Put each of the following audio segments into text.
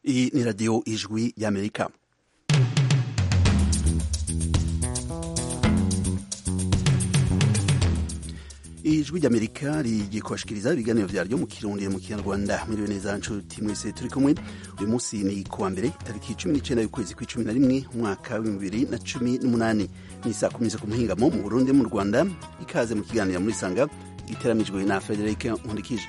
Iyi ni radiyo ijwi y'amerika ijwi ry'amerika rigiye kubashikiriza ibiganiro vyaryo mu kirundi mu kinyarwanda mwiriwe neza nshuti mwese turi kumwe uyu munsi ni kuwa mbere tariki cumi n'icenda y'ukwezi kw'icumi na rimwe umwaka w'ibihumbi bibiri na cumi n'umunani ni saa kumi zo ku muhingamo mu burundi mu rwanda ikaze mu kiganiro muri sanga iteramijwe na frederic nkundikije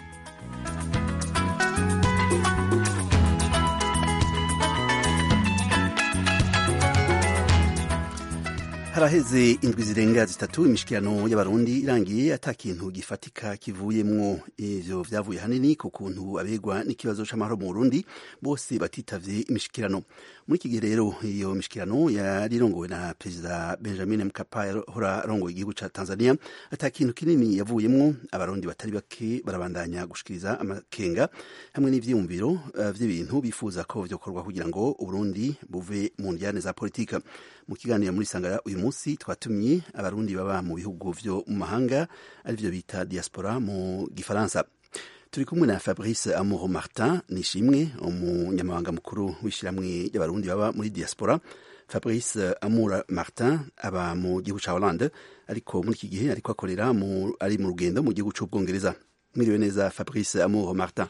haraheze indwi zirenga zitatu imishikirano y'abarundi irangiye ata kintu gifatika kivuyemwo ivyo vyavuye hanini ku kuntu abegwa n'ikibazo c'amahoro mu Burundi bose batitavye imishikirano muri iki gihe rero iyo mishikirano yari irongowe na perezida Benjamin Mkapa yahora arongoye igihugu ca Tanzania ata kintu kinini yavuyemwo abarundi batari bake barabandanya gushikiriza amakenga hamwe n'ivyiyumviro uh, vy'ibintu bifuza ko vyokorwa kugira ngo Uburundi buve mu njyane za politika mu kiganiro muri sangara uyu munsi twatumye abarundi baba mu bihugu vyo mu mahanga arivyo bita diaspora mu gifaransa turi kumwe na fabrice amour martin nishimwe umunyamabanga mukuru w'ishiramwe ry'abarundi baba muri diaspora fabrice amour martin aba mu gihugu ca hollande ariko muri iki gihe ariko akorera ari mu rugendo mu gihugu c'ubwongereza mwiriwe neza fabrice amour martin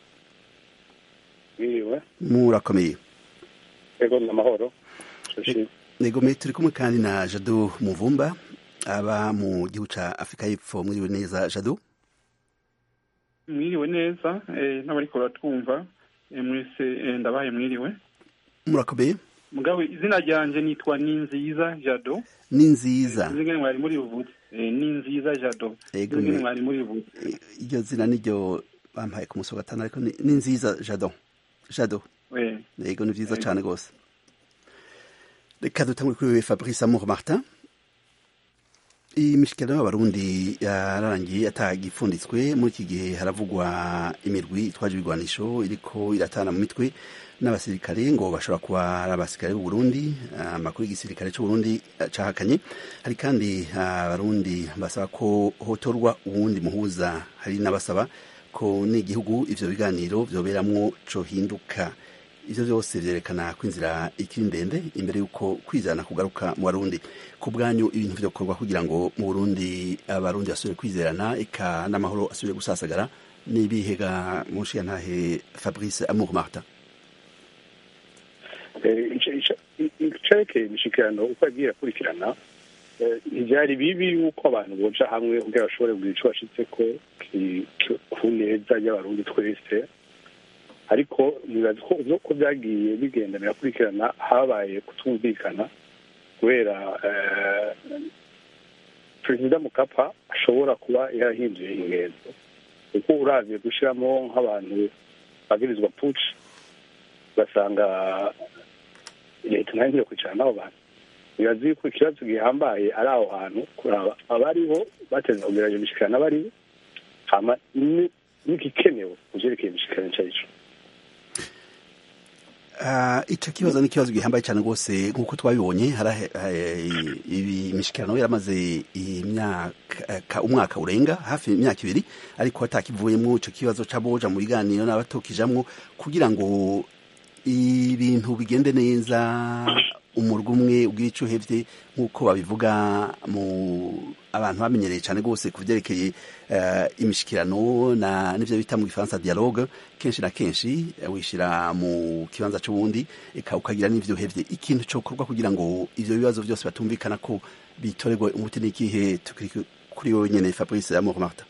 mwiriwe murakomeye ego ni amahoro negome turi kumwe kandi na jado muvumba aba mu gihugu ca afurika y'epfo mwiriwe neza jado mwiriwe neza n'abariko baratwumva mwese ndabaye mwiriwe murakomeye mugabo izina ryanje nitwa ni nziza jado ni nziza ngene mwari muri buvuze ni nziza jado Ego, ngene me- mwari muri buvuze iryo zina niryo bampaye ku musi wa gatanu ariko ni ni nziza jado jado Eh, yego ni vyiza Ego. cane rwose reka dutangure kuri wewe fabrice amour martin imishikirano y'abarundi yararangiye atagipfunditswe muri iki gihe haravugwa imirwi itwaje ibigwanisho iriko iratana mu mitwe n'abasirikare ngo bashobora kuba ari abasirikare b'u Burundi amakuru y'igisirikare c'u Burundi eh, cahakanye hari kandi abarundi basaba ko hotorwa uwundi muhuza hari n'abasaba ko n'igihugu ivyo biganiro vyoberamwo cohinduka ivyo vyose vyerekana ko inzira ikiri ndende imbere y'uko kwizana kugaruka mu barundi ku bwanyu ibintu vyokorwa kugira ngo mu burundi abarundi basubire kwizerana eka n'amahoro asubire gusasagara n'ibihega mushiyantahe fabrice amour martin icerekeye imishikirano uko yagiye irakurikirana eh, ntivyari bibi yuko abantu boja hamwe kugira bashobore kugira ico bashitseko ki- ki- ku neza y'abarundi twese ariko nibaza ko uko vyagiye bigenda birakurikirana habaye kutumvikana kubera eh, perezida mukapa ashobora kuba yarahinduye ingenzo kuko uravye gushiramo nk'abantu bagirizwa puci ugasanga leta nayo ngiye kwicara n'abo bantu bibaza yuko ikibazo gihambaye ari aho hantu kuraba abariho bateza kugira iyo mishikirano abariho hama ni- n'igikenewe mu vyerekeye imishikirano ico arico Uh, ico kibazo ni ikibazo gihambaye cyane rwose nk'uko twabibonye harahe- eh, ibi imishikirano yaramaze imyaka umwaka urenga hafi imyaka ibiri ariko hatakivuyemwo ico kibazo c'aboja mu biganiro n'abatokijamwo kugira ngo ibintu bigende neza umurwa umwe ubwira ico uhevye nk'uko babivuga mu abantu bamenyereye cyane rwose ku vyerekeye eh, imishikirano na n'ivyo bita mu gifaransa dialogue kenshi na kenshi eh, wishira mu kibanza c'uwundi eka ukagira n'ivyo uhevye ikintu cokorwa kugira ngo ivyo bibazo vyose batumvikana ko bitorerwe umuti n'ikihe tukiri kuri wowe nyene fabrice amour martin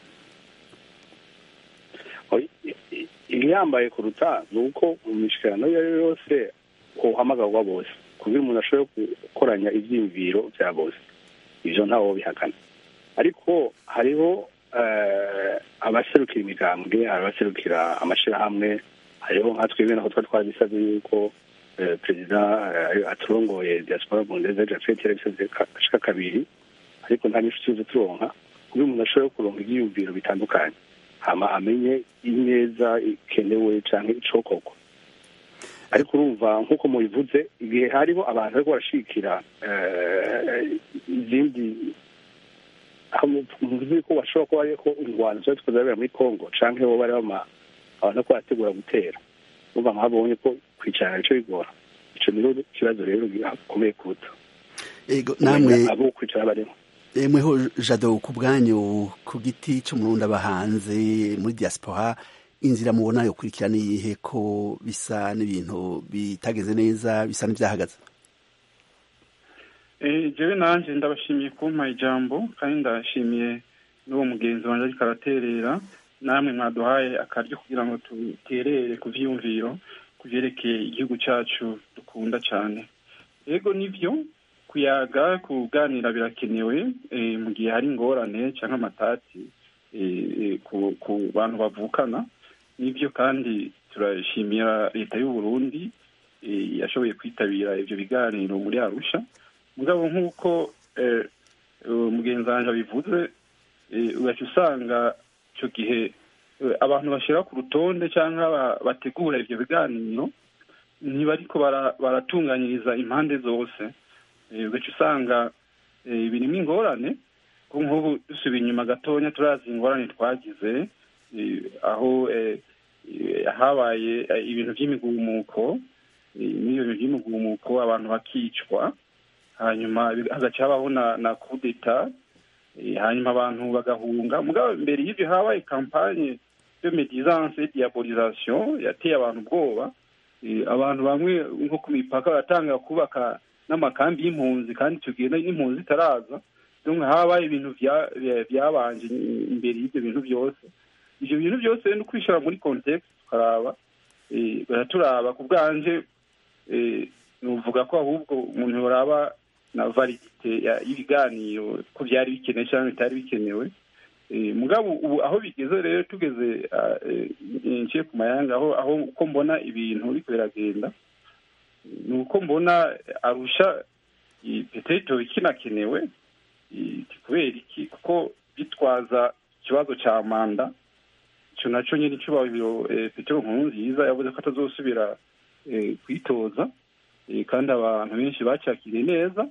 igihambaye kuruta ni uko mu mishikirano iyo ari yo yose uhamagarwa bose kugira umuntu ashobore gukoranya ivyiyumviro vya bose ivyo ntawo bihakana ariko hariho eh, abaserukira imigambwe hari abaserukira amashirahamwe hariho nka twebwe naho twari twabisavye yuko eh, perezida eh, aturongoye diaspora bundeze jafet yarabisavye ka- ashika kabiri ariko nta nyinshi tuzi turonka kugira umuntu ashobore kuronka ivyiyumviro bitandukanye hama amenye ineza ikenewe canke icokorwa ariko urumva nk'uko mubivuze igihe hariho abantu bariko barashigikira eh, izindi aho muvuze ko bashobora kuba ariko ingwano zari ziko zirabera muri congo canke bo bari bama abantu bariko barategura gutera uba nkabonye ko kwicara nico bigora ico niho ikibazo rero gikomeye kuruta ego namwe abo kwicara bariho mweho jado ku bwanyu ku giti c'umurundi aba hanze muri diaspora inzira mubona yo kurikirana iyihe ko bisa n'ibintu bitageze neza bisa n'ivyahagaze jewe nanje ndabashimiye kumpa ijambo kandi ndashimiye n'uwo mugenzi wanje ariko araterera namwe mwaduhaye akaryo kugira ngo duterere ku vyiyumviro ku vyerekeye igihugu cacu dukunda cane ego nivyo kuyaga kuganira birakenewe mu gihe hari ingorane cyangwa amatati ku bantu bavukana nibyo kandi turashimira leta y'u Burundi yashoboye kwitabira ibyo biganiro muri arusha mugabo nk'uko mugenzi wanjye abivuze ugaca usanga icyo gihe abantu bashyira ku rutonde cyangwa bategura ibyo biganiro ntibariko baratunganyiriza impande zose ugaca usanga birimo ingorane ko nk'ubu dusubiye inyuma gatonya turazi ingorane twagize aho habaye ibintu by'imigumuko n'iyo bintu by'imigumuko abantu bakicwa hanyuma hagaca habaho na kudeta hanyuma abantu bagahunga mugabo mbere y'ibyo habaye kampanye de medisance diabolisation yateye abantu ubwoba abantu bamwe nko ku mipaka baratanga kubaka n'amakambi y'impunzi kandi icyo gihe n'impunzi zitaraza habaye ibintu byabanje imbere y'ibyo bintu byose ibyo bintu byose ni ukwishyira muri context tukaraba baraturaba ku bwanje nuvuga ko ahubwo umuntu yoraba na validite y'ibiganiro ko byari bikenewe cyangwa bitari bikenewe mugabo ubu aho bigeze rero tugeze nciye ku mayanga aho aho uko mbona ibintu biriko biragenda ni uko mbona arusha peteto kinakenewe kubera iki kuko bitwaza ikibazo cya manda icyo nacyo nyine cyubahiro petero nkuru nziza yavuze ko atazosubira kwitoza kandi abantu benshi bacakiriye neza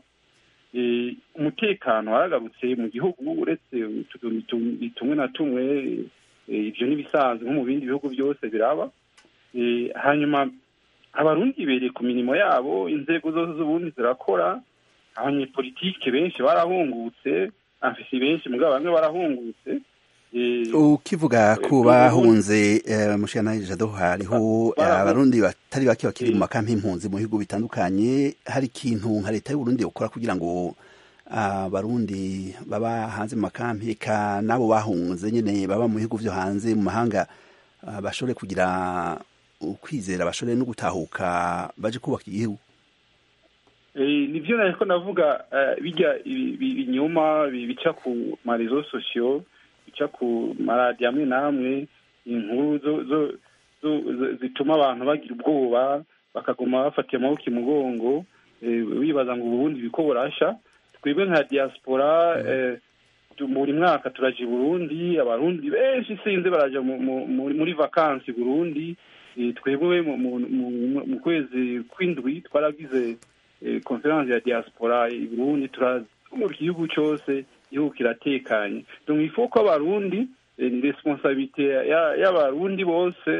umutekano waragarutse mu gihugu uretse tumwe na tumwe ibyo n'ibisanzwe nko mu bindi bihugu byose biraba hanyuma abarundi bereye ku mirimo yabo inzego zose z'ubundi zirakora abanyepolitike benshi barahungutse afisi benshi mugabo bamwe barahungutse ukivuga ko bahunze mushana jado hariho abarundi batari bake bakiri mu makampi y'impunzi mu bihugu bitandukanye hari ikintu nka leta y'uburundi ukora kugira ngo abarundi baba hanze mu makampi ka nabo bahunze nyine baba mu bihugu byo hanze mu mahanga bashobore kugira ukwizera bashobore no gutahuka baje kubaka igihugu nibyo nariko navuga bijya ibinyoma bica ku marezo sosiyo bica ku maradiyo amwe n'amwe inkuru zituma abantu bagira ubwoba bakaguma bafatiye amaboko imugongo bibaza ngo uburundi biko burasha twebwe nka diaspora buri mwaka turaja i burundi abarundi benshi sinzi baraja muri vakansi burundi twebwe mu kwezi kw'indwi twaragize konferanse ya diaspora i burundi turazunguruka igihugu cyose igihugu kiratekanye donc il faut ko abarundi ni responsabilité y'abarundi bose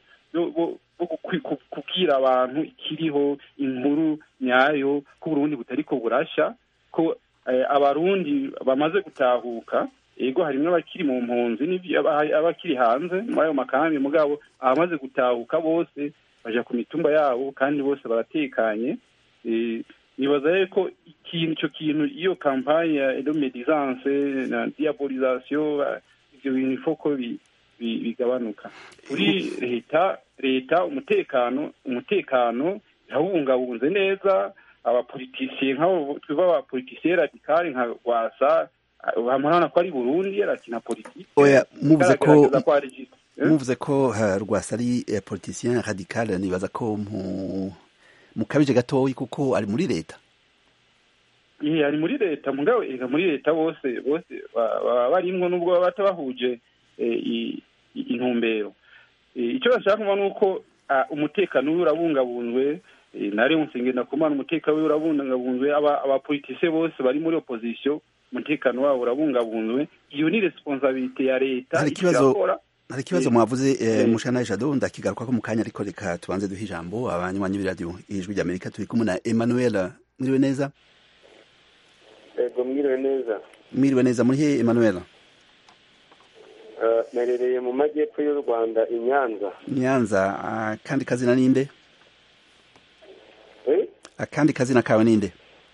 kubwira abantu ikiriho inkuru nyayo ko uburundi butariko burasha ko abarundi bamaze gutahuka ego harimwo abakiri mu mpunzi abakiri hanze muri ayo makambi mugabo abamaze gutahuka bose baja ku mitumba yabo kandi bose baratekanye nibaza ko ikintu icyo kintu iyo kampanye ya edomedisance na diabolisation ibyo bintu ifoko bigabanuka kuri leta leta umutekano umutekano yawubungabunze neza abapolitisiye nk'abo twiva abapolitisiye radikali nka rwasa bamurabona ko ari burundi arakina politiki oya muvuze ko muvuze ko rwasa ari politisien radical nibaza ko mukabije gatoyi kuko ari muri leta iya ari muri leta mugabo ega muri leta bose bose baba barimwo nubwo baba batabahuje intumbero icyo bashaka kuba ni uko umutekano wiwe urabungabunzwe nari ngenda kumana umutekano wiwe urabungabunzwe abapolitisiye bose bari muri opozisiyo umutekano wabo urabungabunzwe iyo ni responsabilite ya leta hari ikibazo hari ikibazo mwavuze mushana jado ndakigaruka ko mu kanya ariko reka tubanze duhe ijambo abanywanyi b'iradiyo ijwi ry'amerika turi kumwe na emmanuel mwiriwe neza yego mwiriwe neza mwiriwe neza muri he emmanuel merereye mu majyepfo y'u rwanda i nyanza nyanza akandi kazina ninde akandi kazina kawe ninde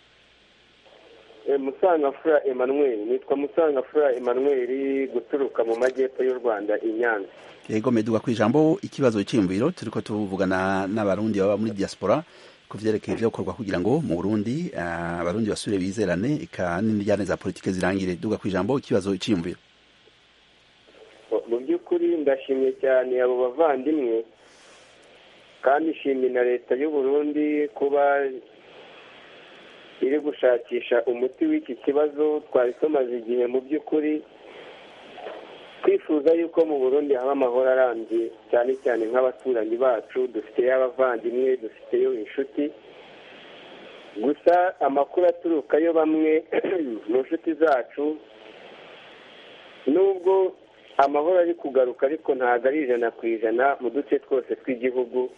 musangafura emmanuel nitwa musangafura emmanuel guturuka mu majyepfo y'u rwanda i nyanza yego meduga ku ijambo ikibazo cy'imviro turi ko tuvugana n'abarundi baba muri diaspora ku vyerekeye ivyakorwa kugira ngo mu burundi abarundi basubire bizerane eka n'indyane za politike zirangire duga ku ijambo ikibazo cy'imviro mu by'ukuri ndashimye cyane abo bavandimwe kandi ishimye na leta y'u burundi kuba iri gushakisha umuti w'iki kibazo twari tumaze igihe mu by'ukuri twifuza yuko mu burundi haba amahoro arambye cyane cyane nk'abaturanyi bacu dufiteyo abavandimwe dufiteyo inshuti gusa amakuru aturukayo bamwe mu nshuti zacu nubwo amahoro ari kugaruka ariko ntabwo ari ijana ku ijana mu duce twose tw'igihugu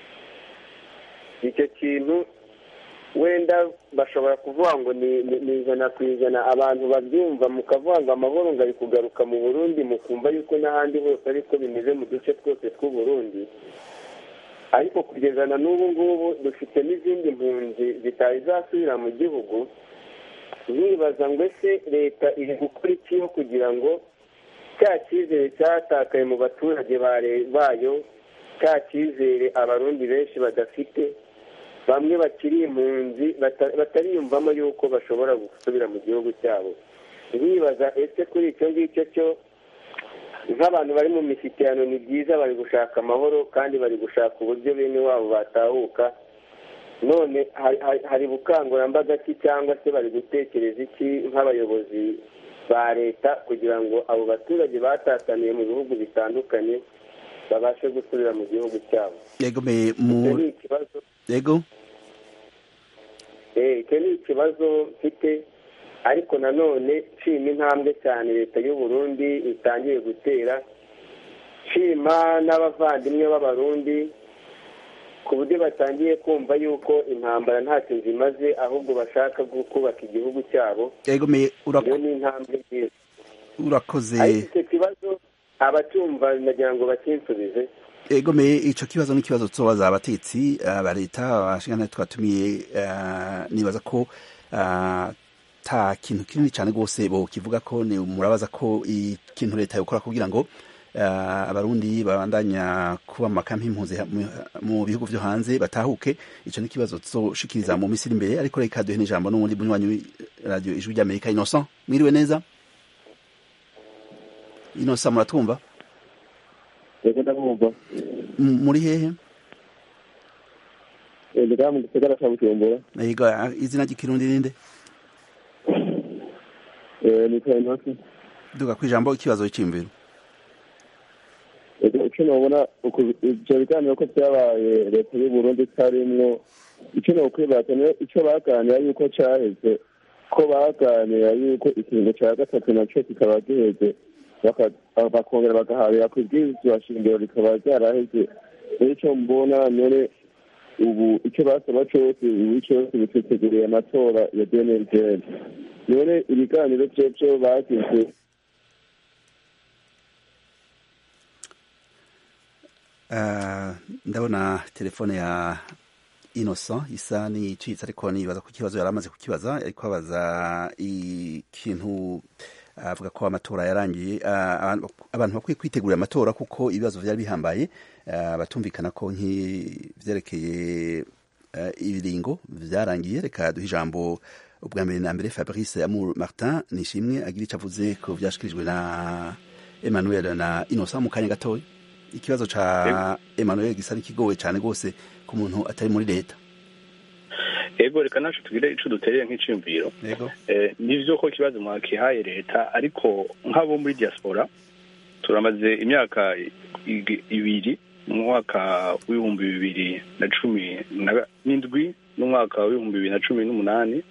icyo kintu wenda bashobora kuvuga ngo ni ijana ku ijana abantu babyumva mukavuga ngo amahoro ngo ari kugaruka mu burundi mukumva yuko n'ahandi hose ariko bimeze mu duce twose tw'uburundi ariko kugeza na n'ubu ngubu dufite n'izindi mpunzi zitari zasubira mu gihugu nkibaza ngo ese leta iri gukora iki kugira ngo cya cyizere cyatakaye mu baturage bayo cya cyizere abarundi benshi badafite bamwe bakiri impunzi batariyumvamo yuko bashobora gusubira mu gihugu cyabo nkibaza ese kuri icyo ngicyo cyo nk'abantu bari mu mishyikirano ni byiza bari gushaka amahoro kandi bari gushaka uburyo bene wabo batahuka none hari bukangurambaga ki cyangwa se bari gutekereza iki nk'abayobozi ba leta kugira ngo abo baturage batataniye mu bihugu bitandukanye babashe gusubira mu gihugu cyabo yego ni ikibazo yego icyo ni ikibazo mfite ariko nanone nshima intambwe cyane leta y'u Burundi itangiye gutera nshima n'abavandimwe b'abarundi ku buryo batangiye kumva yuko intambara ntacyo zimaze ahubwo bashaka kubaka igihugu cyabo yego iyo ni intambwe nziza urakoze ariko icyo kibazo abacyumva nagira ngo bakinsubize egomeye ico kibazo n'ikibazo tuzobaza abatetsi ba leta abashingana twatumiye nibaza ko ta kintu kinini cyane rwose bo kivuga ko ni murabaza ko ikintu leta yokora kugira ngo abarundi babandanya kuba mu makampi impunzi mu bihugu vyo hanze batahuke ico ni ikibazo tuzoshikiriza mu misiri imbere ariko reka duhe n'ijambo n'uwundi munywanyi radio ijwi ry'amerika innocent mwiriwe neza innocent muratwumva yego ndabumva muri hehe ndi mu gisagara cya bujumbura yego izina ry'ikirundi ninde nitwa intoki duga ku ijambo ikibazo cy'imviro icyo nabona ibyo biganiro ko byabaye leta y'u Burundi itarimwo icyo nokwibaza niyo icyo baganira yuko cyaheze ko baganira yuko ikiringo cya gatatu nacyo kikaba giheze bakongera bagahabira ku ibwirizwa shingiro rikaba ryaraheze icyo mbona none ubu icyo basaba cyose ubu cyose biteteguriye amatora ya dnlgn none ibiganiro byo byo bagize ndabona telefone ya innocent isa n'icitse ariko nibaza ku kibazo yari amaze kukibaza ariko abaza ikintu avuga ko amatora yarangiye abantu bakwiye kwitegurira amatora kuko ibibazo byari bihambaye batumvikana ko nk'ivyerekeye ibiringo vyarangiye reka duhe ijambo ubwa mbere na mbere fabrice amour martin nishimwe agira ico avuze ko vyashikirijwe na emmanuel na innocent mu kanya gatoya ikibazo ca emmanuel gisa n'ikigowe cane rwose ku muntu atari muri leta ego reka nacu tugire ico dutereye nk'iciyumviro nivyo ko ikibazo mwakihaye leta ariko nk'abo muri diaspora turamaze imyaka ibiri mu mwaka w'ibihumbi bibiri na cumi n'indwi n'umwaka w'ibihumbi bibiri na cumi n'umunani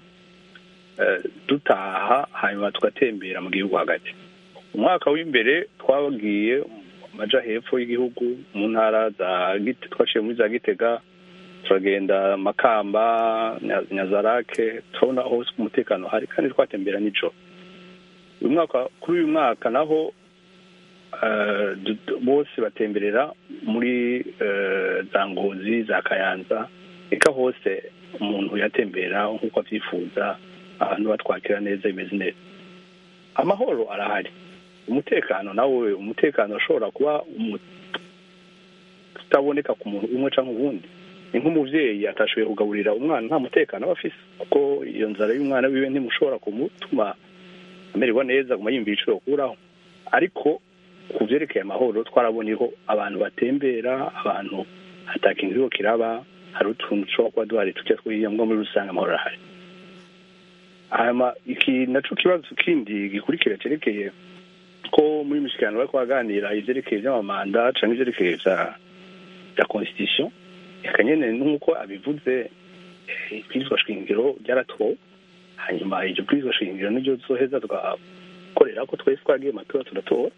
dutaha hanyuma tugatembera mu gihugu hagati umwaka w'imbere twagiye maja hepfo y'igihugu mu ntara za Gite- twaciye muri za gitega turagenda makamba Nya- nyazarake turabona hose ko umutekano hari kandi twatembera nijoro uyu mwaka kuri uyu mwaka naho eh, du- du- bose batemberera muri eh, za ngozi za kayanza eka hose umuntu yatembera nk'uko avyifuza abantu batwakira neza bimeze neza amahoro arahari umutekano nawe umutekano ushobora kuba umu- utaboneka ku muntu umwe cyangwa uwundi ni nk'umubyeyi atashoboye kugaburira umwana nta mutekano aba afise kuko iyo nzara y'umwana wiwe ntimushobora kumutuma amererwa neza aguma yumva ibiciro kuraho ariko ku byerekeye amahoro twarabonyeho abantu batembera abantu hatakintu iriho kiraba hari utuntu dushobora kuba duhari tujya twiyambwa muri rusange amahoro arahari hanyuma iki naco kibazo kindi gikurikira cyerekeye ko muri mishyikirano bari kubaganira ivyerekeye vy'amamanda canke ivyerekeye vya vya constitution eka nyene nk'uko abivuze eh, ibwirizwa shingiro ryaratowe hanyuma iryo bwirizwa shingiro niryo tuzoheza tugakorera ko twese twagiye mu matora turatora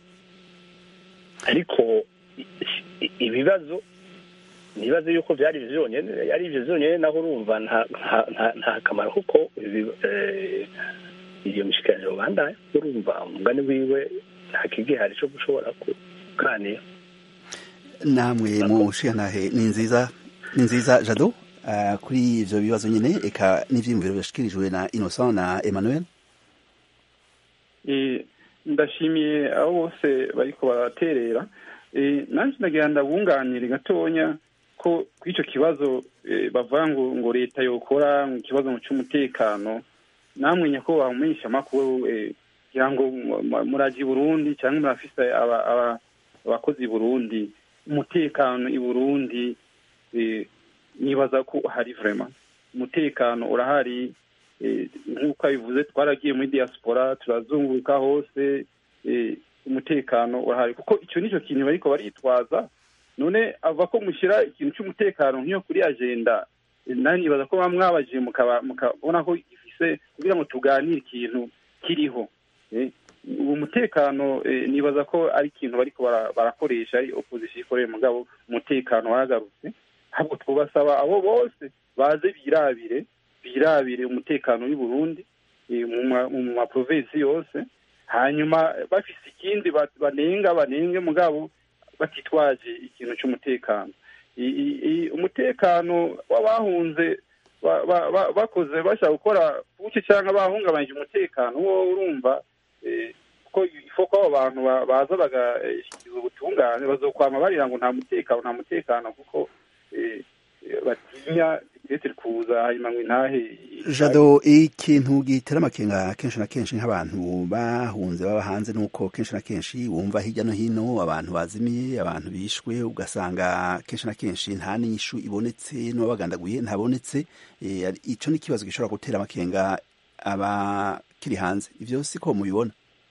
ariko i- i- ibibazo nibaze yuko byari ivyo vyonyene ari ivyo vyonyene naho urumva nta nta- nta- nta kamaro kuko ibi- eh, iyo mishikiraniro bandaya urumva umugani wiwe nta kigihari co gushobora kuganira namwe mushiyantahe ni nziza ni nziza jado uh, kuri ivyo bibazo nyene eka n'ivyiyumviro byashikirijwe na innocent na emmanuel Eh, ndashimiye abo bose bariko baraterera Eh, nanje ndagira ndabunganire gatonya ko kuri ico kibazo eh, bavuga ngo ngo leta yokora mu kibazo c'umutekano namwe nyakubahwa umumenyesha amakuru eh, kugira ngo mu- mu- muraje i burundi cyangwa murafise aba- aba- abakozi i burundi umutekano i burundi eh, nibaza ko hari vrema umutekano urahari eh, nk'uko abivuze twaragiye muri diaspora turazunguruka hose eh, umutekano urahari kuko icyo nicyo kintu bariko baritwaza none ava ko mushyira ikintu cy'umutekano nk'iyo kuri agenda eh, nawe nibaza ko baba mwabajije mukaba mukabona ko gifise kugira ngo tuganire ikintu kiriho eh, uwo mutekano eh, nibaza ko ari ikintu bariko bara- barakoresha ari opposition ikoreye mugabo umutekano waragarutse ahubwo twubasaba abo bose baze birabire birabire umutekano w'i Burundi eh, mu ma- mu maprovinsi yose hanyuma bafise ikindi ba- banenga banenge mugabo batitwaje ikintu cy'umutekano I- i- i- umutekano w'abahunze ba- ba- ba- bakoze bashaka gukora buke cyangwa bahungabanyije umutekano wo urumva eh, ko ifo ko abo bantu ba- baza bagashyikiza ubutungane bazokwama barira ngo nta mutekano nta mutekano kuko eh, eh, batinya ndetse kuza hanyuma ngo intahe jado ikintu gitera amakenga kenshi na kenshi nk'abantu bahunze baba hanze nuko kenshi na kenshi wumva hirya no hino abantu bazimiye abantu bishwe ugasanga kenshi na kenshi nta n'inyishu ibonetse n'uwabagandaguye ntabonetse Eh, ari- ico ni ikibazo gishobora gutera amakenga abakiri hanze ivyo siko mubibona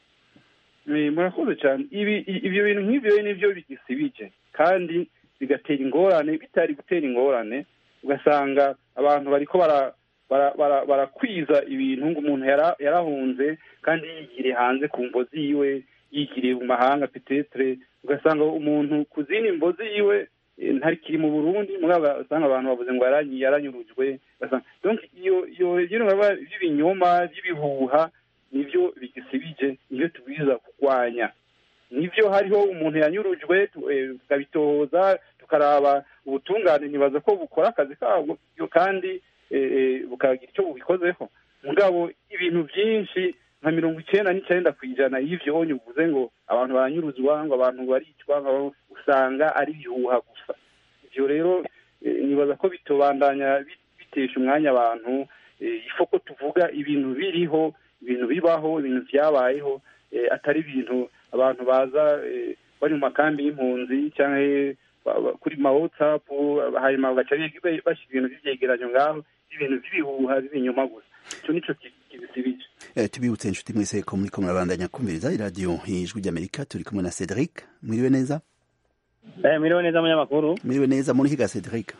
Eh, murakoze cyane ibi i- ibyo bintu nk'ibyo nibyo bigisibije kandi bigatera ingorane bitari gutera ingorane ugasanga abantu bariko bara bara- bara- barakwiza ibintu ngo umuntu yara- yarahunze kandi yigiriye hanze ku mvo ziwe yigiriye mu mahanga petetre ugasanga umuntu ku zindi mvo ziwe eh, ntarikiri mu burundi mugabo ugasanga abantu bavuze ngo yaranyi- yaranyurujwe ugasanga donc iyo iyo ibintu biba by'ibinyoma by'ibihuha nibyo bigisibije nibyo tubwiza kurwanya nibyo hariho umuntu yanyurujwe tu- eh, tukabitohoza tukaraba ubutungane ntibaza ko bukora akazi kabwo yo kandi eh, eh, bukagira icyo bubikozeho mugabo ibintu byinshi nka mirongo icyenda n'icyenda ku ijana y'ivyo honye uvuze ngo abantu baranyuruzwa ngo abantu baricwa ngo usanga ari ibihuha gusa ivyo rero eh, nibaza ko bitobandanya bit- bitesha umwanya abantu eh, ifo ko tuvuga ibintu biriho ibintu bibaho ibintu vyabayeho eh, atari ibintu abantu baza eh, bari mu makambi y'impunzi cyangwa ba- ba- kuri ma whatsapp hanyuma bagaca bi- bashyira ibintu by'ivyegeranyo ngaho ibintu by'ibihuha b'ibinyoma gusa ico nico ki- kibisibije Eh, tubibutse inshuti mwese ko muriko murabandanya kumviriza iradiyo ijwi ry'amerika turi kumwe na cedric mwiriwe neza Eh, mwiriwe neza munyamakuru mwiriwe neza muri higa cedric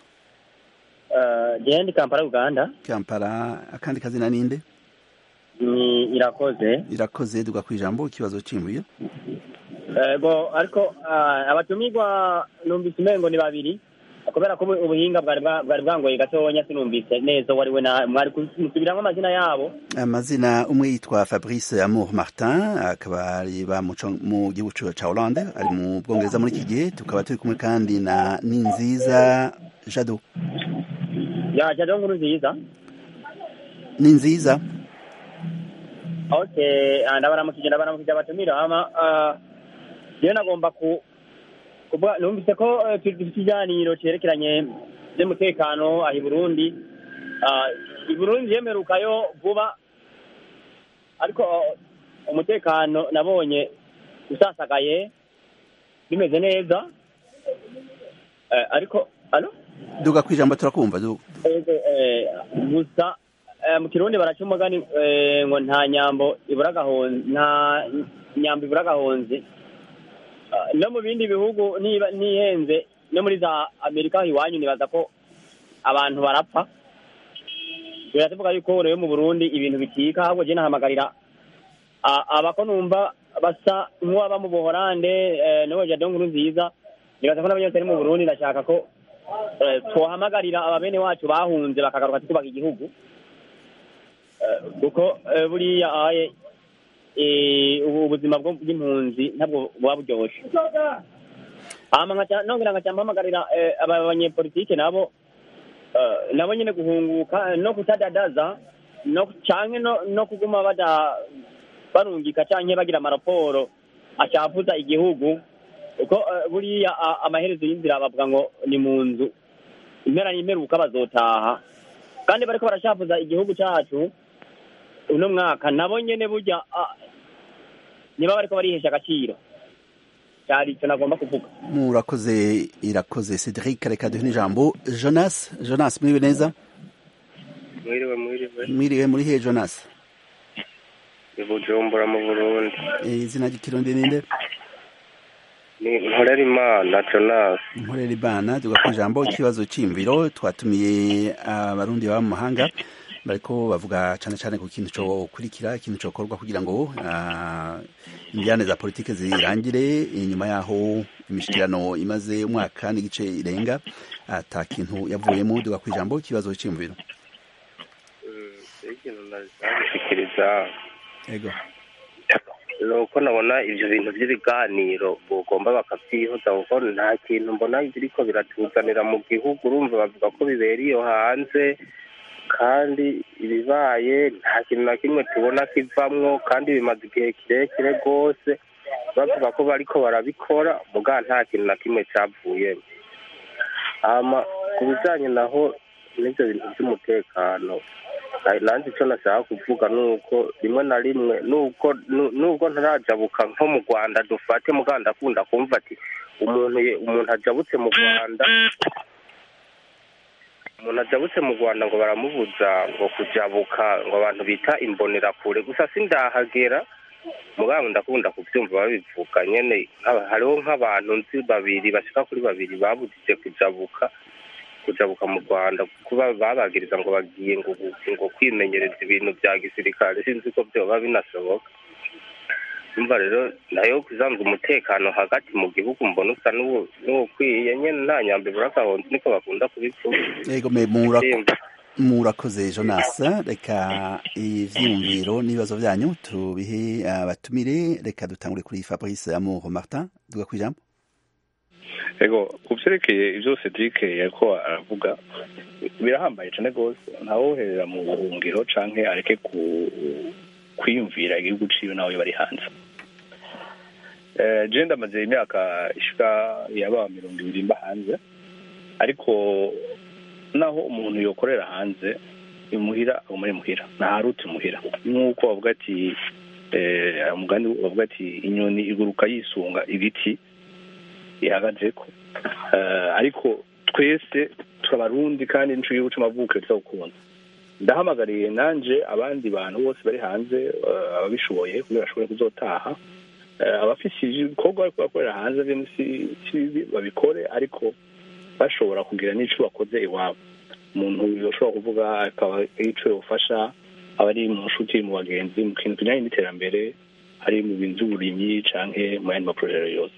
Eh, jewe ndi kampala uganda kampala akandi kazina ninde ni irakoze irakoze duga ku ijambo ikibazo c'imbuye ego ariko ah, abatumirwa numvise umengo ni babiri kubera ko ubu- ubuhinga bwari bwa- bwari bwangoye gatonya sinumvise neza uwo ari we na mwari kusubiramwo amazina yabo amazina umwe yitwa fabrice amour martin akaba ari ba muco mu gihugu ca hollande ari mu bwongereza muri iki gihe tukaba turi kumwe kandi na ninziza jado yaje rero nkuru nziza ninziza okay ah, ndabaramukije ndabaramukije abatumira hama ah, jewe nagomba ku kuvuga numvise ko eh, dufite ikiganiro cerekeranye n'umutekano aha i burundi Ah, i burundi yemerukayo vuba ariko ah, umutekano nabonye usasagaye bimeze neza Eh, ariko alo duga kwijambo turakumva du- Ego, eh, gusa eh, mu kirundi baraca umugani eh, ngo nta nyambo ibura agahonzi nta nyambo ibura agahonzi Ah, no mu bindi bihugu niba nihenze no muri za amerika aho iwanyu nibaza ko abantu barapfa biratuvuga yuko rero mu burundi ibintu bikika ahubwo je nahamagarira ah, abako numva basa nk'uwaba mu buhorande eh, n'uwo jado nkuru nziza nibaza ko n'abanyose ari mu burundi ndashaka ko eh, twohamagarira ababene wacu bahunze bakagaruka tukubaka igihugu Eh, kuko eh, buriya aye eh, ubu ubuzima bwo- bw'impunzi ntabwo buba buryoshe hama nkaca- nongera nkaca mpamagarira eh, aba banyepolitike nabo eh, nabo nyine guhunguka no kutadadaza no canke no, no kuguma bada barungika canke bagira amaraporo acafuza igihugu kuko eh, buriya a- amaherezo y'inzira bavuga ngo ni mu nzu impera n'imperuka bazotaha kandi bariko barashafuza igihugu cacu uno mwaka nabo nyene burya ah, niba bariko barihesha agaciro cyari ico nagomba kuvuga murakoze irakoze cedric reka duhe n'ijambo jonas jonas mwiriwe neza mwiriwe mwiriwe mwiriwe muri he jonas i bujumbura mu burundi Eh, izina ry'ikirundi ninde ni nkorera imana jonas nkorera ibana duga kwijambo ikibazo c'imviro twatumiye abarundi baba mu mahanga bariko bavuga cane cane ku kintu co kurikira ikintu cokorwa kugira ngo ah, injyane za politike zirangire inyuma yaho imishikirano imaze umwaka n'igice irenga ata kintu yavuyemo duga kwijambo ikibazo c'imviro ikintu nazabishikiriza ego ni uko nabona ibyo bintu by'ibiganiro bugomba bakabyihuza kuko nta kintu mbona biriko biratuzanira mu gihugu urumva bavuga ko bibera iyo hanze kandi ibibaye nta kintu na kimwe tubona kivamwo kandi bimaze igihe kirekire rwose bavuga ko bariko barabikora muga nta kintu na kimwe cyavuyemo hama ku bijanye naho n'ibyo bintu by'umutekano na- nanjye icyo nashaka kuvuga ni uko rimwe na rimwe nubwo nu- nubwo ntarajabuka nko mu rwanda dufate muga ndakunda kumva ati umuntu ye- umuntu ajabutse mu rwanda umuntu ajabutse mu rwanda ngo baramubuza ngo kujabuka ngo abantu bita imbonerakure gusa sindahagera mugabo ndakunda kubyumva babivuga nyene nk'aba- hariho nk'abantu nzi babiri bashika kuri babiri babujije kujabuka kujabuka mu rwanda kuba babagiriza ngo bagiye ngo ngo kwimenyereza ibintu bya gisirikare sinzi ko byoba binashoboka umva rero nayo kuzanza umutekano hagati mu gihugu mbona usa n'uwo- n'uwukwiye nyene nta nyambo ibura agahonzi niko bakunda kubivuga ego me murako Ndimva. murakoze jonas reka ivyiyumviro n'ibibazo vyanyu tubihe abatumire reka dutangure kuri fabrice amour martin duga kwijambo ego ku byerekeye ibyo cedric yariko aravuga birahambaye cyane rwose ntawoherera mu buhungiro canke areke ku kwiyumvira igihugu ciwe nawe bari hanze Eh, je ndamaze imyaka ishika yaba mirongo ibiri mba hanze ariko naho umuntu yokorera hanze imuhira aguma ari muhira ntaharutse muhira nk'uko bavuga ati eh, umugani bavuga ati inyoni iguruka yisunga ibiti ihagazeko Eh, ariko twese turabarundi kandi nico gihugu c'amavukiro tuzawukunda ndahamagariye nanje abandi bantu bose bari hanze eh, ababishoboye kugira bashobore kuzotaha Eh, abafise ibikorwa bariko bakorera hanze vyo si si bibi babikore ariko bashobora kugira n'ico bakoze iwabo umuntu yoshobora kuvuga akaba ico yofasha abari mu nshuti mu bagenzi mu kintu kijanye n'iterambere ari mu bintu by'uburimyi canke mu yandi maporojere yose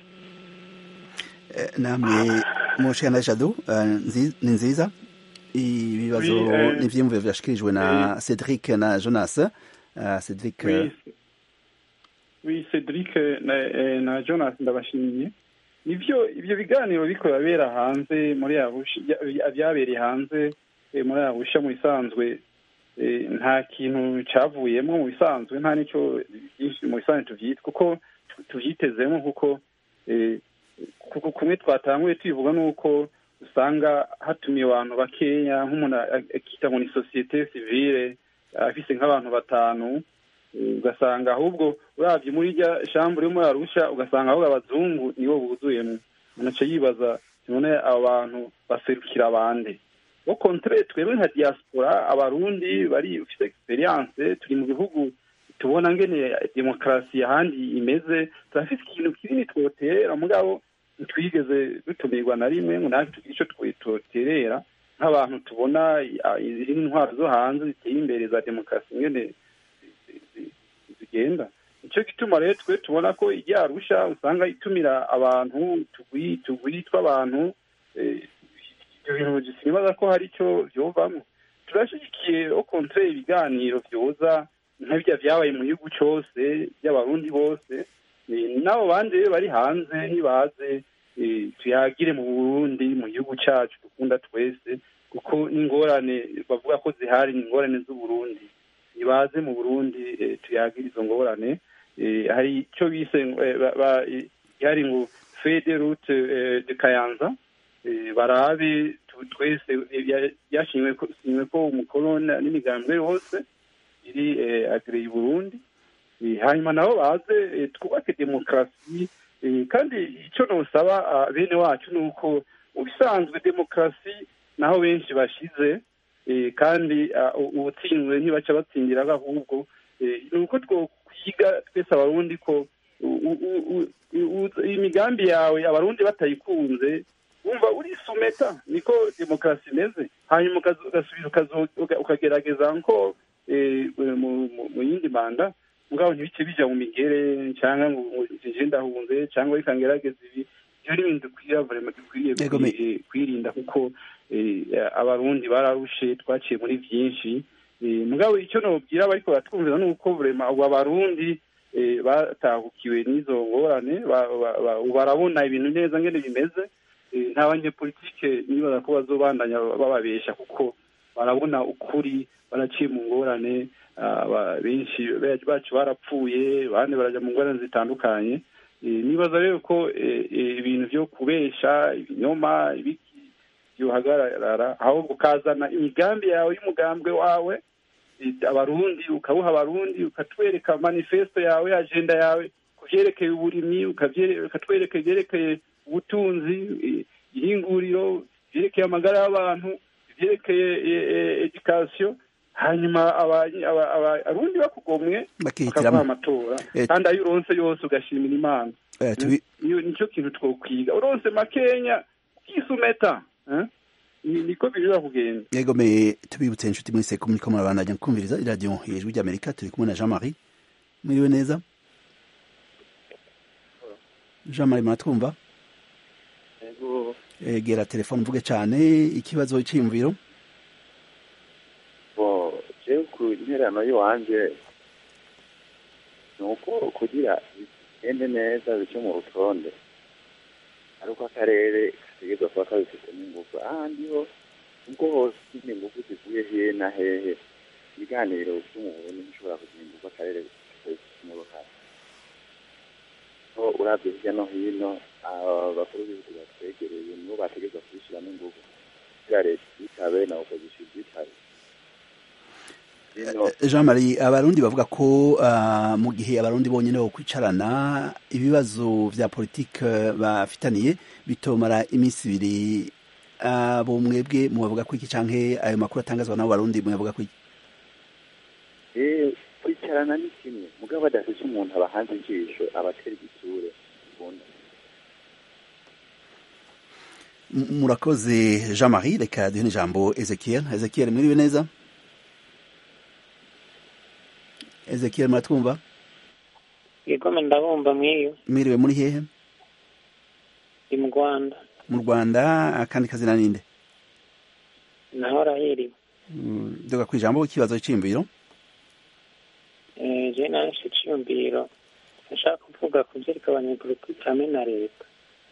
Eh, namwe mushikana jado eh, nzi- ni nziza ibibazo Oui, eh, n'ivyiyumviro vyashikirijwe na Cedric na Jonas Eh, Cedric eh, Oui, oui Cedric na, eh, na Jonas ndabashimiye nivyo ivyo biganiro biko birabera hanze muri Arusha bya- byabereye hanze eh, muri Arusha mu bisanzwe eh, nta kintu cavuyemo mu bisanzwe nta nico byinshi mu bisanzwe tuvyita kuko tu- tuvyitezemo kuko eh, kuko kumwe twatanguye tubivuga nuko usanga hatumiye abantu bakeya nk'umuntu a- akita ngo ni sosiyete sivile afise nk'abantu batanu eh, ugasanga ahubwo uravye muri rya shambure muri arusha ugasanga ahubwo abazungu nibo buzuyemwo umuntu aca yibaza none abo bantu baserukira abande bo kontre twebwe nka diaspora abarundi bari ufite experience turi mu bihugu tubona ngene demokarasi ahandi imeze turafite ikintu kinini twotera mugabo ntitwigeze dutumirwa na rimwe ngo natwe tugire ico twoterera nk'abantu tubona ah, izindi ntwaro zo hanze ziteye imbere za demokarasi ngene zi- zi- zigenda nicyo gituma rero twe tubona ko ijya arusha usanga itumira abantu tugwi tugwi tw'abantu eh, ibyo bintu sinibaza ko hari icyo vyovamwo turashyigikiye au contraire ibiganiro vyoza nka birya vyabaye mu gihugu cose by'abarundi bose Eh, n'abo bandi rero bari hanze ntibaze eh, tuyagire mu burundi mu gihugu cacu dukunda twese kuko n'ingorane bavuga ko zihari ni ingorane z'uburundi nibaze mu burundi eh, tuyagire izo ngorane Eh, hari icyo bise eh, ba- ba- eh, ihari ngo fede route eh, de kayanza Eh, barabe tu- twese eh, bya- byashimwe ko sinywe ko umukorona n'imigambwe yose iri eh, agreye Burundi Eh, hanyuma nabo baze eh, twubake demokarasi eh, kandi icyo nosaba ah, bene wacu ni uko mu bisanzwe demokarasi naho benshi bashize eh, kandi ah, u- ubutsinzwe ntibaca batsindira ahubwo eh, ni uko twokwiga twese abarundi ko u- u- u- u- u- imigambi yawe abarundi batayikunze wumva urisumeta niko demokarasi imeze hanyuma ukazo- ugasubira ukazo- uka- ukagerageza nko eh, mu- mu- mu yindi manda mugabo ntibice bija mu migere cyangwa ngo ngo nje ndahunze cyangwa reka ngerageza ibi ibyo ni ibintu dukwiye vraiment dukwiriye Yego, me- kwi- eh, kwirinda kuko eh, abarundi bararushe twaciye muri byinshi Eh, mugabo icyo nobwira abariko baratwumvira ni uko vraiment abo abarundi eh, batahukiwe n'izo ngorane ba- ba- ba- ubu barabona ibintu neza ngene bimeze Eh, nta banyepolitike nibaza ko bazobandanya bababesha kuko barabona ukuri baraciye mu ngorane ah, ba- benshi be- bacu barapfuye abandi baraja mu ngorane zitandukanye Eh, nibaza rero ko eh, eh, ibintu vyo kubesha ibinyoma ibiki byohagarara ahubwo ukazana imigambi yawe y'umugambwe wawe eh, abarundi ukawuha abarundi ukatwereka manifesto yawe agenda yawe ku vyerekeye uburimyi ukavyere- ukatwereka ivyerekeye ubutunzi eh, ihinguriro ivyerekeye amagara y'abantu ivyerekeye education hanyuma aba- aba- aba- abarundi bakugomwe bakihitiramo bakaguha amatora Eh, kandi ayo uronse yose ugashimira imana eh, tubi- niyo nicyo kintu twokwiga uronse makenya ukisumeta eh? Ni- niko birira kugenda yego me tubibutse inshuti mwese ko muriko murabandanya kumviriza iradiyo ijwi ry'amerika turi kumwe na jean marie mwiriwe neza jean marie muratwumva Ego, egera telefone mvuge cane ikibazo c'iyumviro bo jewe ku interano y'iwanje ni uko kugira bigende neza bice mu rutonde ariko akarere gategerezwa kuba kabifitemo ingufu ahandi ho ubwo hose nyine ingufu zivuye hehe na hehe ibiganiro vy'umuburundi ntishobora kugira ingufu akarere kabifitemo uruhare ho uravye hirya no hino abakuru b'ibihugu batwegereye nibo bategerezwa kubishiramo ingufu kugira leta yitabe na opposition yitabe Bino- jean marie abarundi bavuga ko ah, mu gihe abarundi bonyene bokwicarana ibibazo vya politike bafitaniye bitomara iminsi ibiri abo mwebwe mubavuga ko iki canke ayo makuru atangazwa n'abo barundi muyavuga ko iki Eh, kwicarana ni kimwe mugabo badafise umuntu abahanze ijisho abatera igitsure ubundi M- murakoze jean marie reka duhe n'ijambo ezekiel ezekiel mwiriwe neza ezekiel muratwumva yegome ndabumva mwiyo mwiriwe muri hehe ndi mu rwanda mu rwanda akandi kazina ninde naho arahiriwe Mm, duga ku ijambo ikibazo cy'imbiro je naje iciyumviro nashaka kuvuga ku byerekeye abanyepolitiki hamwe na leta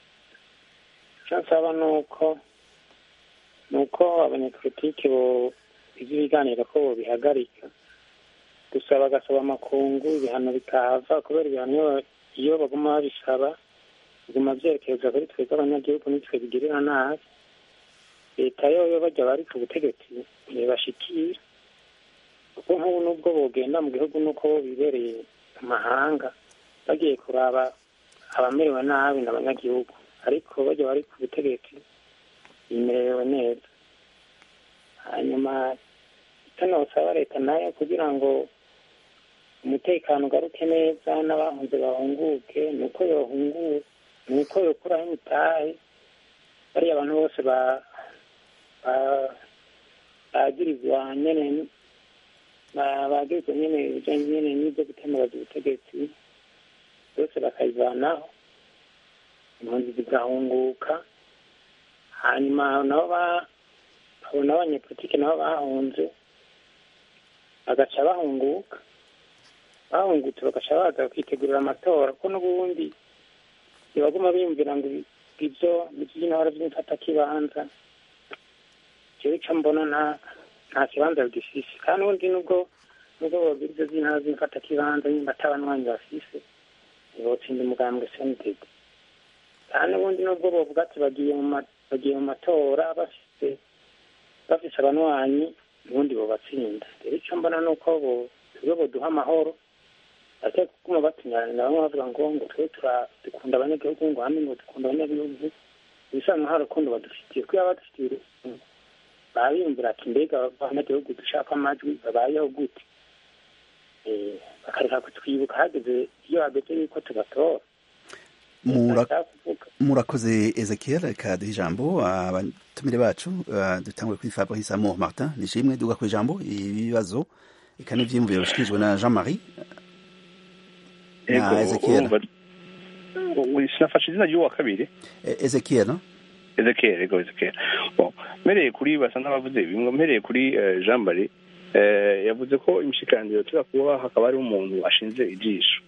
icyo nsaba ni uko ni uko abanyepolitiki bo iby'ibiganiro ko bobihagarika gusa bagasaba amakungu ibihano bikahava kubera ibihano iyo- iyo baguma babisaba biguma byerekeza kuri twebwe abanyagihugu nitwe bigirira nabi leta yoyo bajya bari ku butegetsi ntibashikira kuko nk'ubu nubwo bogenda mu gihugu nuko bo bibereye mu mahanga bagiye kuraba abamerewe nabi n'abanyagihugu ariko bajya bari ku butegetsi bimerewe neza hanyuma icyo nosaba leta nayo kugira ngo umutekano ugaruke neza n'abahunze bahunguke ni uko yohunguka ni uko yokuraho imitahe bariya abantu bose ba ba- bagirizwa nyene ba- bagirizwa nyene ibijanye nyene n'ibyo gutemeraza ubutegetsi bose bakayivanaho impunzi zigahunguka hanyuma nabo ba- abo n'abanyepolitike nabo bahunze bagaca bahunguka bahungutse bagaca baza kwitegurira amatora kuko n'ubundi ntibaguma biyumvira ngo ibi- ibyo by'intara by'imfatakibanza jewe ico mbona nta nta kibanza bigifise kandi ubundi nubwo nubwo bogira ivyo by'intara by'imfatakibanza nyimba atabanwanyi bafise ntibotsinda umugambwe sentede kandi ubundi nubwo bovuga ati bagiye mu ma- bagiye mu matora bafise bafise abanwanyi ubundi bobatsinda rero ico mbona ni uko bo twe boduha amahoro ate kuguma batunyarana bamwe bavuga ngo ngo twe tura- dukunda abanyagihugu ngo hamwe ngo dukunda abanyagihugu ibisanzwe nta rukundo badufitiye kuko iyo badufitiye urukundo baba biyumvira ati mbega abanyagihugu dushaka amajwi babayeho gute Eh, bakareka kutwibuka hageze iyo hageze yuko tubatora Mura- Ndashaka kuvuga murakoze ezekiel reka duhe ijambo abatumire bacu uh, dutangure kuri fabrice amour martin nishimwe duga ku ijambo ibibazo eka n'ivyiyumviro bishikirijwe na jean marie na ezekiel sinafashe izina ry'uwa kabiri E- ezekiel no? ezekiel ego ezekiel bon mpereye kuri basa n'abavuze bimwe mpereye kuri eh, jean marie eh, yavuze ko imishikiraniro tuza kuba hakaba hari umuntu ashinze ijisho